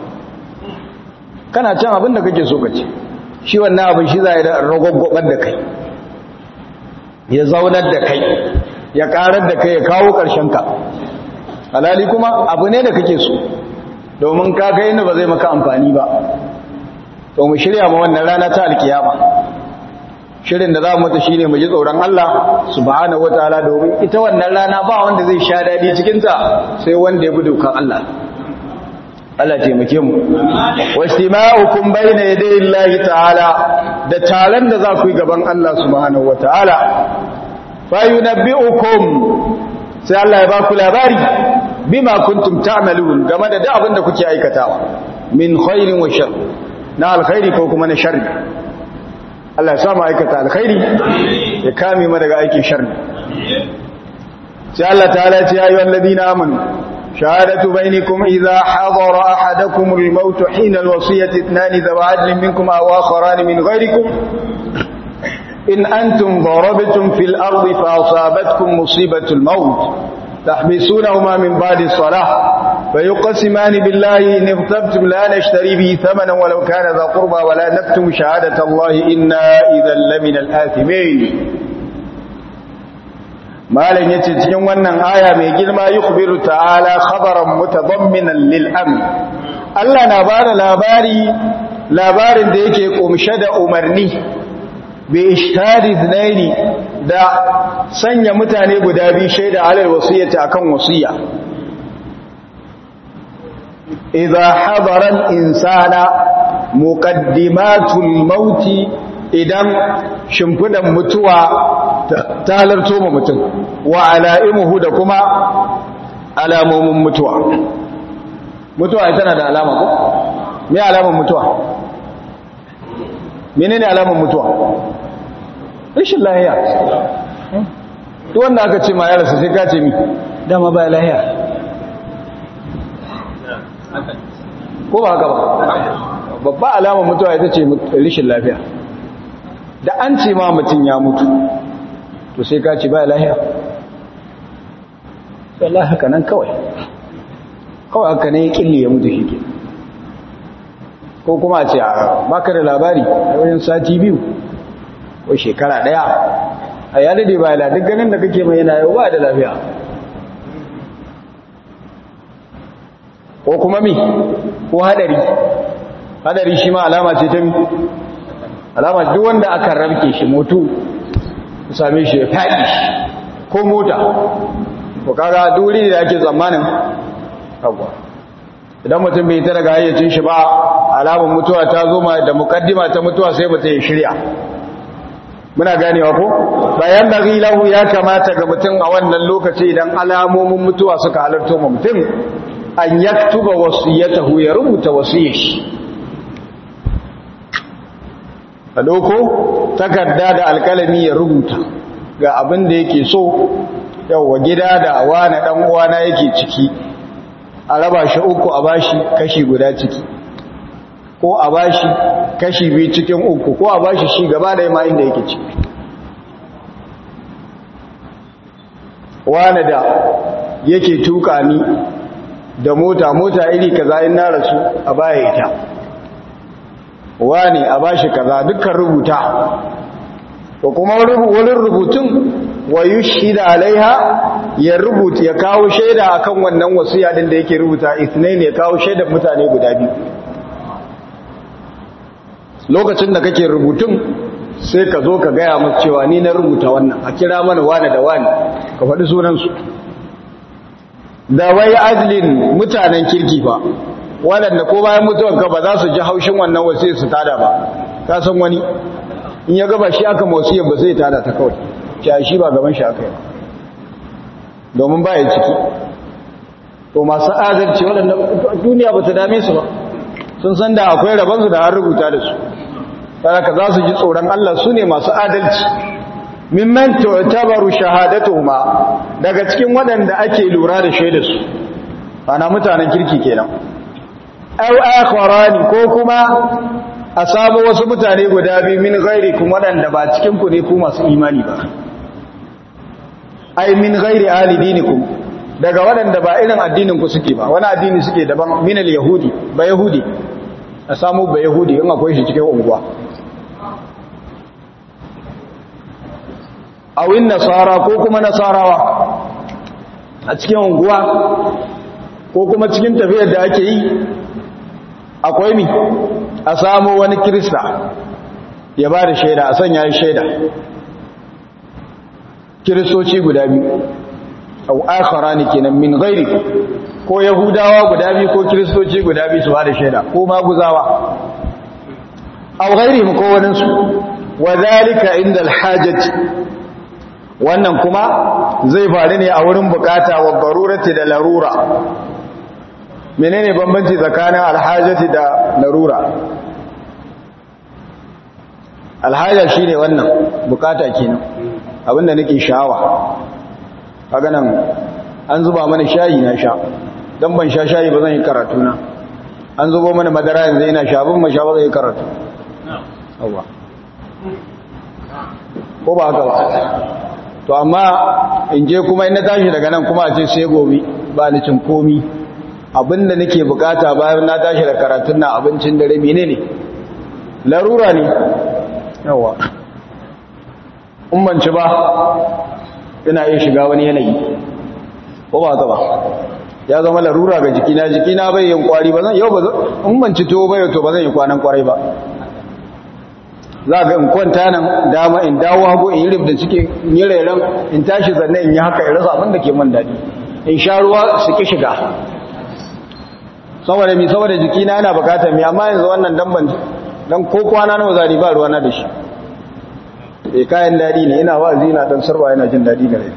kana can abin da kake so ka ce shi wannan abin shi za a yi da ragwagwabar da kai ya zaunar da kai ya ƙarar da kai ya kawo ƙarshenka halali kuma abu ne da kake so domin ka kai inda ba zai maka amfani ba to mu shirya ma wannan rana ta alkiyama shirin da za mu ta shine mu ji tsoron Allah subhanahu wataala domin ita wannan rana ba wanda zai sha dadi cikin ta sai wanda ya bi dokan Allah Allah taimake mu wastima'ukum bayna yaday Allah ta'ala da taron da za ku yi gaban Allah subhanahu wataala fa yunabbi'ukum sai Allah ya ba ku labari bima kuntum ta'malun game da duk abin da kuke aikatawa min khairin wa shar na alkhairi ko kuma na sharri Allah ya samu aikata alkhairi ya kame mu daga aikin sharri sai Allah ta'ala ya ce ayyuhal ladina amanu shahadatu bainakum idha hadara ahadakum al-maut hina al-wasiyati ithnani dhawa adlin minkum aw akharan min ghayrikum in antum darabtum fil ardi fa asabatkum musibatu al-maut تحبسونهما من بعد الصلاة فيقسمان بالله إن اغتبتم لا نشتري به ثمنا ولو كان ذا قربى ولا نكتم شهادة الله إنا إذا لمن الآثمين malam yace cikin wannan aya mai girma yukhbiru ta'ala khabaran mutadamminan lil amr Allah na bada labari labarin da yake kumshe da umarni bi ishtari thnaini da sanya mutane guda biyu shaida alal wasiyyati akan wasiya idza hadara al-insana muqaddimatul mauti idan shimfidan mutuwa ta halarto ma mutum wa ala'imuhu da kuma alamomin mutuwa mutuwa tana da alama ko me alaman mutuwa menene alaman mutuwa rashin lahiya duk wanda aka ce ma ya rasu sai ka ce mi dama ba lahiya ko ba haka ba babba alamar mutuwa ita ce rashin lafiya da an ce ma mutum ya mutu to sai ka ce ba lahiya Allah haka nan kawai kawai haka ne ya kille ya mutu shi ke ko kuma a ce a baka da labari a wajen sati biyu ko shekara daya a ya dade ba la duk ganin da kake mai yana yau ba da lafiya ko kuma mi ko hadari hadari shi ma alama ce ta mi alama duk wanda aka rabke shi motu same shi ya faɗi shi ko mota ko kaga duri da ake tsammanin kagwa idan mutum bai ta daga hayyacin shi ba alamun mutuwa ta zo ma da mukaddima ta mutuwa sai mutum ya shirya muna ganewa ko bayan da lahu ya kamata ga mutum a wannan lokaci idan alamomin mutuwa suka halarto ma mutum an yaktuba wasiyatahu ya rubuta wasiyar shi a doko takarda da alkalami ya rubuta ga abin da yake so yawwa gida da wani dan uwana yake ciki a raba shi uku a bashi kashi guda ciki ko a bashi kashi biyu cikin uku ko a bashi shi gaba da ma inda yake ciki wani da yake tuka ni da mota mota iri kaza in na rasu a baya ita wani a bashi kaza dukkan rubuta ko kuma wani rubutun wa yushhida alaiha ya rubuta ya kawo shaida akan wannan wasiya din da yake rubuta isnain ya kawo shaidar mutane guda biyu lokacin da kake rubutun sai ka zo ka gaya musu cewa ni na rubuta wannan a kira mana wani da wani ka faɗi sunansu da wai adlin mutanen kirki ba waɗanda ko bayan mutuwanka ba za su ji haushin wannan wasiyar su tada ba ka san wani in ya gaba shi aka wasiyar ba zai tada ta kawai cewa shi ba gaban shi aka yi domin ba ya ciki to masu adalci waɗanda duniya ba ta dame su ba sun san da akwai rabansu da har rubuta da su ka za su ji tsoron Allah su ne masu adalci mimman tu'tabaru shahadatuhuma daga cikin waɗanda ake lura da shaidarsu ana mutanen kirki kenan aw akharani ko kuma a samu wasu mutane guda biyu min ghairikum waɗanda ba cikin ku ne ku masu imani ba ai min ghairi ahli dinikum daga waɗanda ba irin addinin ku suke ba wani addini suke daban min al-yahudi ba yahudi a samu ba yahudi in akwai shi cikin unguwa awin nasara ko kuma nasarawa a cikin unguwa ko kuma cikin tafiyar da ake yi akwai mi a samu wani kirista ya ba da shaida a sanya shaida kiristoci guda biyu au akhara ne kenan min gairi ko yahudawa guda biyu ko kiristoci guda biyu su ba da shaida ko maguzawa au gairi ko waninsu wa zalika inda alhajati wannan kuma zai faru ne a wurin bukata wa barurati da larura menene bambanci tsakanin alhajati da larura alhaja shine wannan bukata kenan abinda nake sha'awa kaga nan an zuba mana shayi na sha dan ban sha shayi ba zan yi karatu na an zubo mana madara yanzu ina sha ban ma sha ba zan yi karatu yawa ko ba haka ba to amma in je kuma in na tashi daga nan kuma a ce sai gobe ba ni cin komi abinda nake bukata bayan na tashi da karatun na abincin dare menene larura ne yawa ummanci ba ina iya shiga wani yanayi ko ba haka ba ya zama larura ga jikina jikina bai yin kwari ba zan yau ba ummanci to bai to ba zan yi kwanan kwarai ba za ga in kwanta nan dama in dawo hagu in yi rib da suke yi rairan in tashi zanne in yi haka in rasa abin da ke man daɗi in sha ruwa su ki shiga saboda mi saboda jikina yana bukatar mi amma yanzu wannan damban dan ko kwana nawa zari ba ruwa na da shi eh kayan daɗi ne ina wa'azi ina dan sarwa yana jin daɗi gare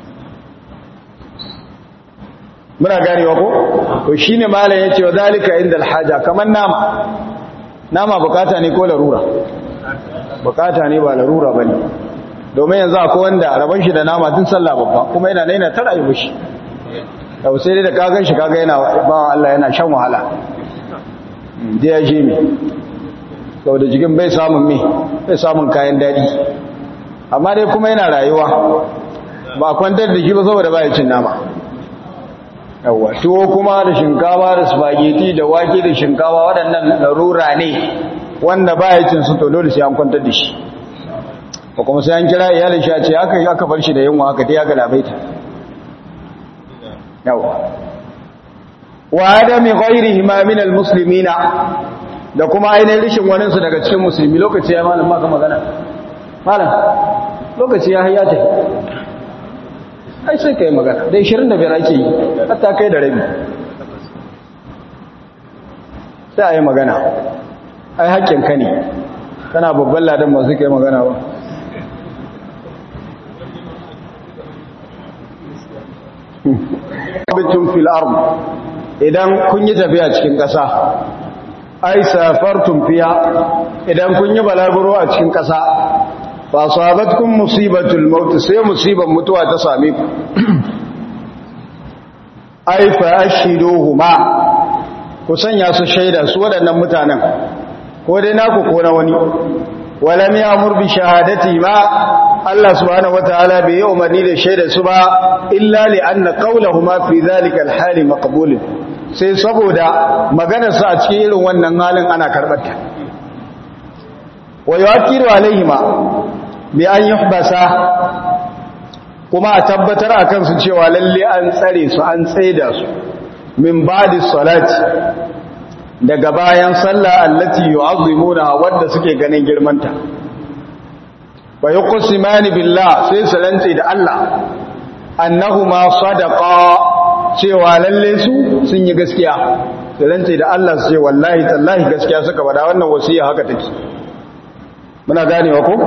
muna ganewa ko to shine malam yace wa zalika inda alhaja kaman nama nama bukata ne ko larura bukata ne ba larura ba ne domin yanzu akwai wanda rabon shi da nama tun sallah babba kuma yana naina ta rayu shi yau sai dai da kagan shi kaga yana ba Allah yana shan wahala da ya je mi sau da jikin bai samun mi bai samun kayan daɗi amma dai kuma yana rayuwa ba a kwantar da shi ba saboda ba ya cin nama yawwa tuwo kuma da shinkawa da spaghetti da wake da shinkawa waɗannan larura ne wanda ba ya cin su to dole sai an kwantar da shi ko kuma sai an kira iyalin shi a ce aka aka bar shi da yunwa aka ta aka labaita yawa wa adami ghairihi ma min almuslimina da kuma ainihin rishin wani su daga cikin musulmi lokaci ya malam maka magana malam lokaci ya hayya ta ai sai kai magana da 25 ake yi hatta kai da rabi sai a yi magana ai haƙƙinka ne kana babban ladan ba su kai magana ba bitum fil ard idan kun yi tafiya cikin ƙasa ai safartum fiha idan kun yi balaguro a cikin ƙasa fa sabatkum musibatul maut sai musibar mutuwa ta same ku ai fa ashiduhuma ku sanya su shaida su waɗannan mutanen ko dai naku ko na wani walam ya'mur bi shahadati ma Allah subhanahu wataala bai yi umarni da shaida su ba illa li anna qawluhuma fi dhalika al-hali maqbul sai saboda maganar su a cikin irin wannan halin ana karbar ta wa yu'akkiru alaihima bi an yuhbasa kuma a tabbatar akan su cewa lalle an tsare su an tsaida su min ba'di salati daga bayan sallah allati yu'azzimuna wadda suke ganin girmanta wa yuqsimani billah sai su rantse da Allah annahuma sadaqa cewa lalle su sun yi gaskiya su rantse da Allah su ce wallahi tallahi gaskiya suka bada wannan wasiya haka take muna ganewa ko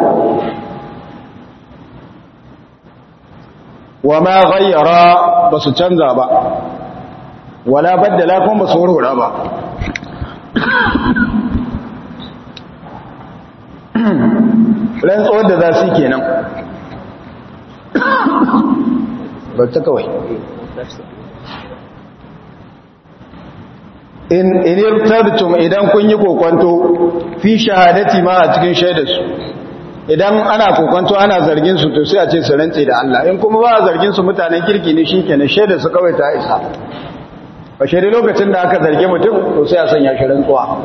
wa ma ghayyara basu canza ba wala baddala kuma basu warwara ba rantsuwar da za su kenan ba ta kawai in irtabtum idan kun yi kokwanto fi shahadati ma a cikin shaidarsu idan ana kokwanto ana zargin su to sai a ce su rantse da Allah in kuma ba a zargin su mutanen kirki ne shikenan shaidarsu kawai ta isa ba shaidar lokacin da aka zarge mutum to sai a sanya shi rantsuwa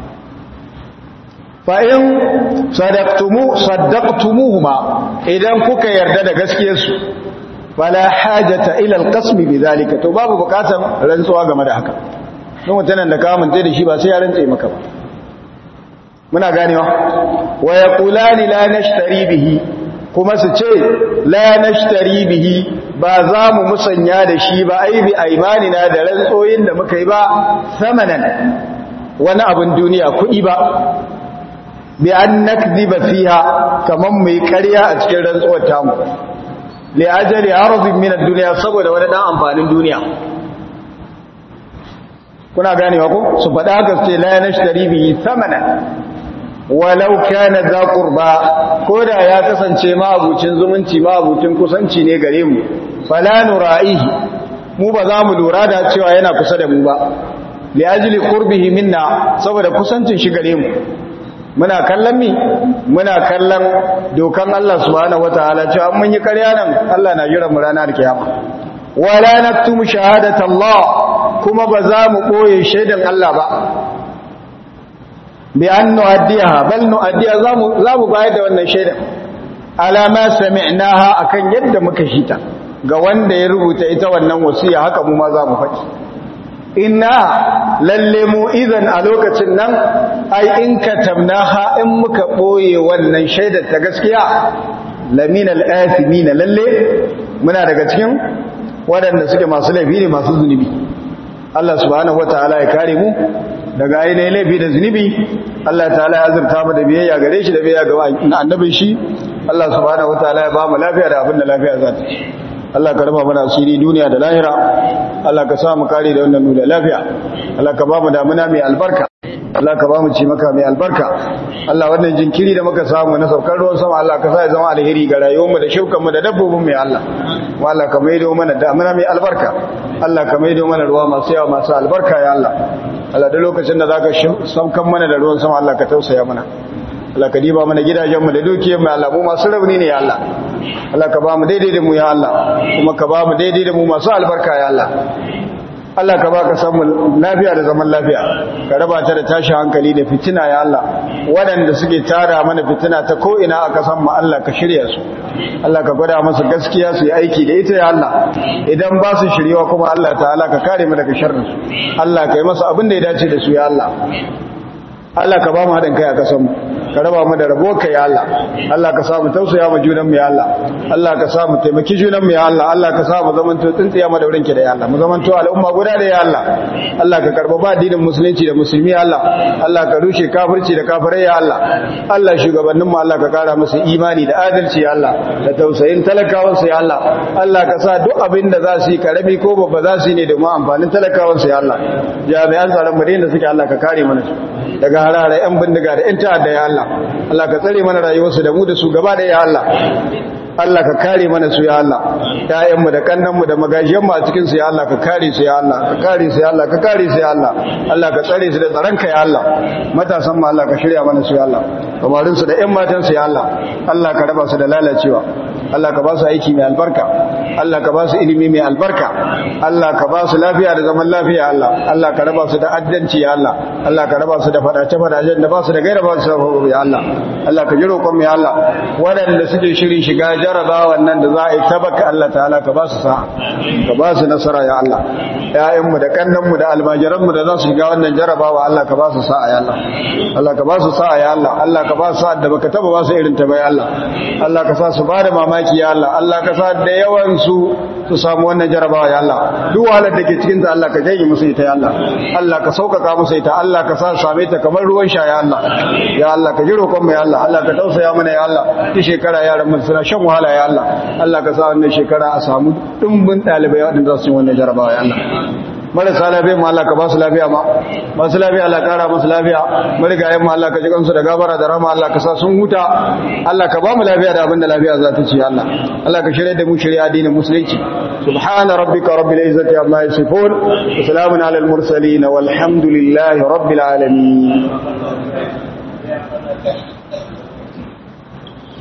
fa'in saddaqtumuhuma idan kuka yarda da gaskiyarsu fala hajata ila alqasmi bidhalika to babu bukatan rantsuwa game da haka don mutanen da ka mance da shi ba sai ya rantse maka ba muna ganewa wa yaqulani la nashtari bihi kuma su ce la nashtari bihi ba za mu musanya da shi ba ai bi aimanina da rantsoyin da muka yi ba samanan wani abin duniya kuɗi ba bi an nakdiba fiha kaman mai ƙarya a cikin rantsuwar tamu li ajali arzin min ad-dunya saboda wani dan amfanin duniya kuna ganewa ko su faɗa haka ce la nashtari bihi thamanan walau kana za qurba koda ya kasance ma abucin zumunci ma abucin kusanci ne gare mu fala nura'ihi mu ba za mu lura da cewa yana kusa da mu ba li ajli qurbihi minna saboda kusancin shi gare mu muna kallon mi muna kallon dokan Allah subhanahu wataala cewa mun yi ƙarya nan Allah na jira mu ranar kiyama wala naktumu shahadata Allah kuma ba za mu boye shaidan Allah ba bi an nu'addiha bal nu'addiha za mu za mu bayar da wannan shaidan alama sami'naha akan yadda muka shita ga wanda ya rubuta ita wannan wasiya haka mu ma za mu faɗi inna lalle mu idan a lokacin nan ai in katamnaha in muka boye wannan shaidar ta gaskiya lamina al-athimina lalle muna daga cikin waɗanda suke masu laifi ne masu zunubi Allah subhanahu wataala ya kare mu daga ainihin laifi da zunubi Allah ta'ala ya azurta mu da biyayya gare shi da biyayya ga annabin shi Allah subhanahu wataala ya ba mu lafiya da abin da lafiya za ta ci Allah ka raba mana asiri duniya da lahira Allah ka sa mu kare da wannan nuna lafiya Allah ka ba mu damuna mai albarka Allah ka ba mu ci maka mai albarka Allah wannan jinkiri da muka samu na saukar ruwan sama Allah ka sa ya zama alheri ga rayuwarmu da shukan da dabbobin mai Allah wa Allah ka maido mana damuna mai albarka Allah ka maido mana ruwa masu yawa masu albarka ya Allah Allah da lokacin da zaka saukan mana da ruwan sama Allah ka tausaya mana Allah ka diba mana gidajenmu da dukiyar mu Allah mu masu rauni ne ya Allah Allah ka ba mu daidai da mu ya Allah kuma ka ba mu daidai da mu masu albarka ya Allah Allah ka ba ka samu lafiya da zaman lafiya ka raba ta da tashi hankali da fitina ya Allah waɗanda suke tara mana fitina ta ko ina aka san mu Allah ka shirya su Allah ka gwada musu gaskiya su yi aiki da ita ya Allah idan ba su shiryawa kuma Allah ta'ala ka kare mu daga sharrin su Allah ka yi masa abin da ya dace da su ya Allah Allah ka ba mu haɗin kai a kasan mu ka raba mu da rabo ka ya Allah Allah ka sa mu tausaya mu junan mu ya Allah Allah ka sa mu taimaki junan mu ya Allah Allah ka sa mu zaman to tsintsiya mu da wurin ki da ya Allah mu zaman to al'umma guda da ya Allah Allah ka karba ba addinin musulunci da musulmi ya Allah Allah ka rushe kafirci da kafirai ya Allah Allah shugabannin mu Allah ka kara musu imani da adalci ya Allah da tausayin talakawan su ya Allah Allah ka sa duk abin da za su yi karami ko babba za su yi ne domin amfanin talakawan su ya Allah jami'an tsaron mu da suke Allah ka kare mana su daga harare yan bindiga da yan ta'adda ya Allah Allah ka tsare mana rayuwarsu da mu da su gaba da ya Allah Allah ka kare mana su ya Allah ƴaƴanmu da kannanmu da magajiyanmu a cikin su ya Allah ka kare su ya Allah ka kare su ya Allah ka kare su ya Allah Allah ka tsare su da tsaronka ya Allah matasan mu Allah ka shirya mana su ya Allah kamarin su da ƴan matan su ya Allah Allah ka raba su da lalacewa Allah ka ba su aiki mai albarka Allah ka ba su ilimi mai albarka Allah ka ba su lafiya da zaman lafiya Allah Allah ka raba su da addanci ya Allah Allah ka raba su da fadace fadace da ba su da gaira ba su da ya Allah Allah ka ji roƙon mu ya Allah waɗanda suke shirin shiga jarabawan nan da za a yi tabaka Allah ta'ala ka ba su sa'a ka ba su nasara ya Allah ƴaƴanmu da kannanmu da almajiranmu da za su shiga wannan jarabawa Allah ka ba su sa'a ya Allah Allah ka ba su sa'a ya Allah Allah ka ba su sa'a da baka taba ba su irin ta ba ya Allah Allah ka sa su ba da mamaki ya Allah Allah ka sa da yawan su su samu wannan jarabawa ya Allah duk wahalar da ke cikin ta Allah ka jage musu ita ya Allah Allah ka sauƙaƙa musu ita Allah ka sa su same ta kamar ruwan sha ya Allah ya Allah ka ji roƙon mu ya Allah Allah ka tausaya mana ya Allah ki shekara yaran mu suna shan wahala ya Allah Allah ka sa wannan shekara a samu dimbin dalibai waɗanda za su yi wannan jarabawa ya Allah marasa lafiya ma Allah ka ba su lafiya ma masu lafiya Allah kara musu lafiya marigayen ma Allah ka ji kansu da gabara da rama Allah ka sa sun huta Allah ka ba mu lafiya da abin da lafiya za ta ci Allah Allah ka shirya da mu shirya addinin musulunci subhana rabbika rabbil izzati amma yasifun wa salamun alal mursalin walhamdulillahi rabbil alamin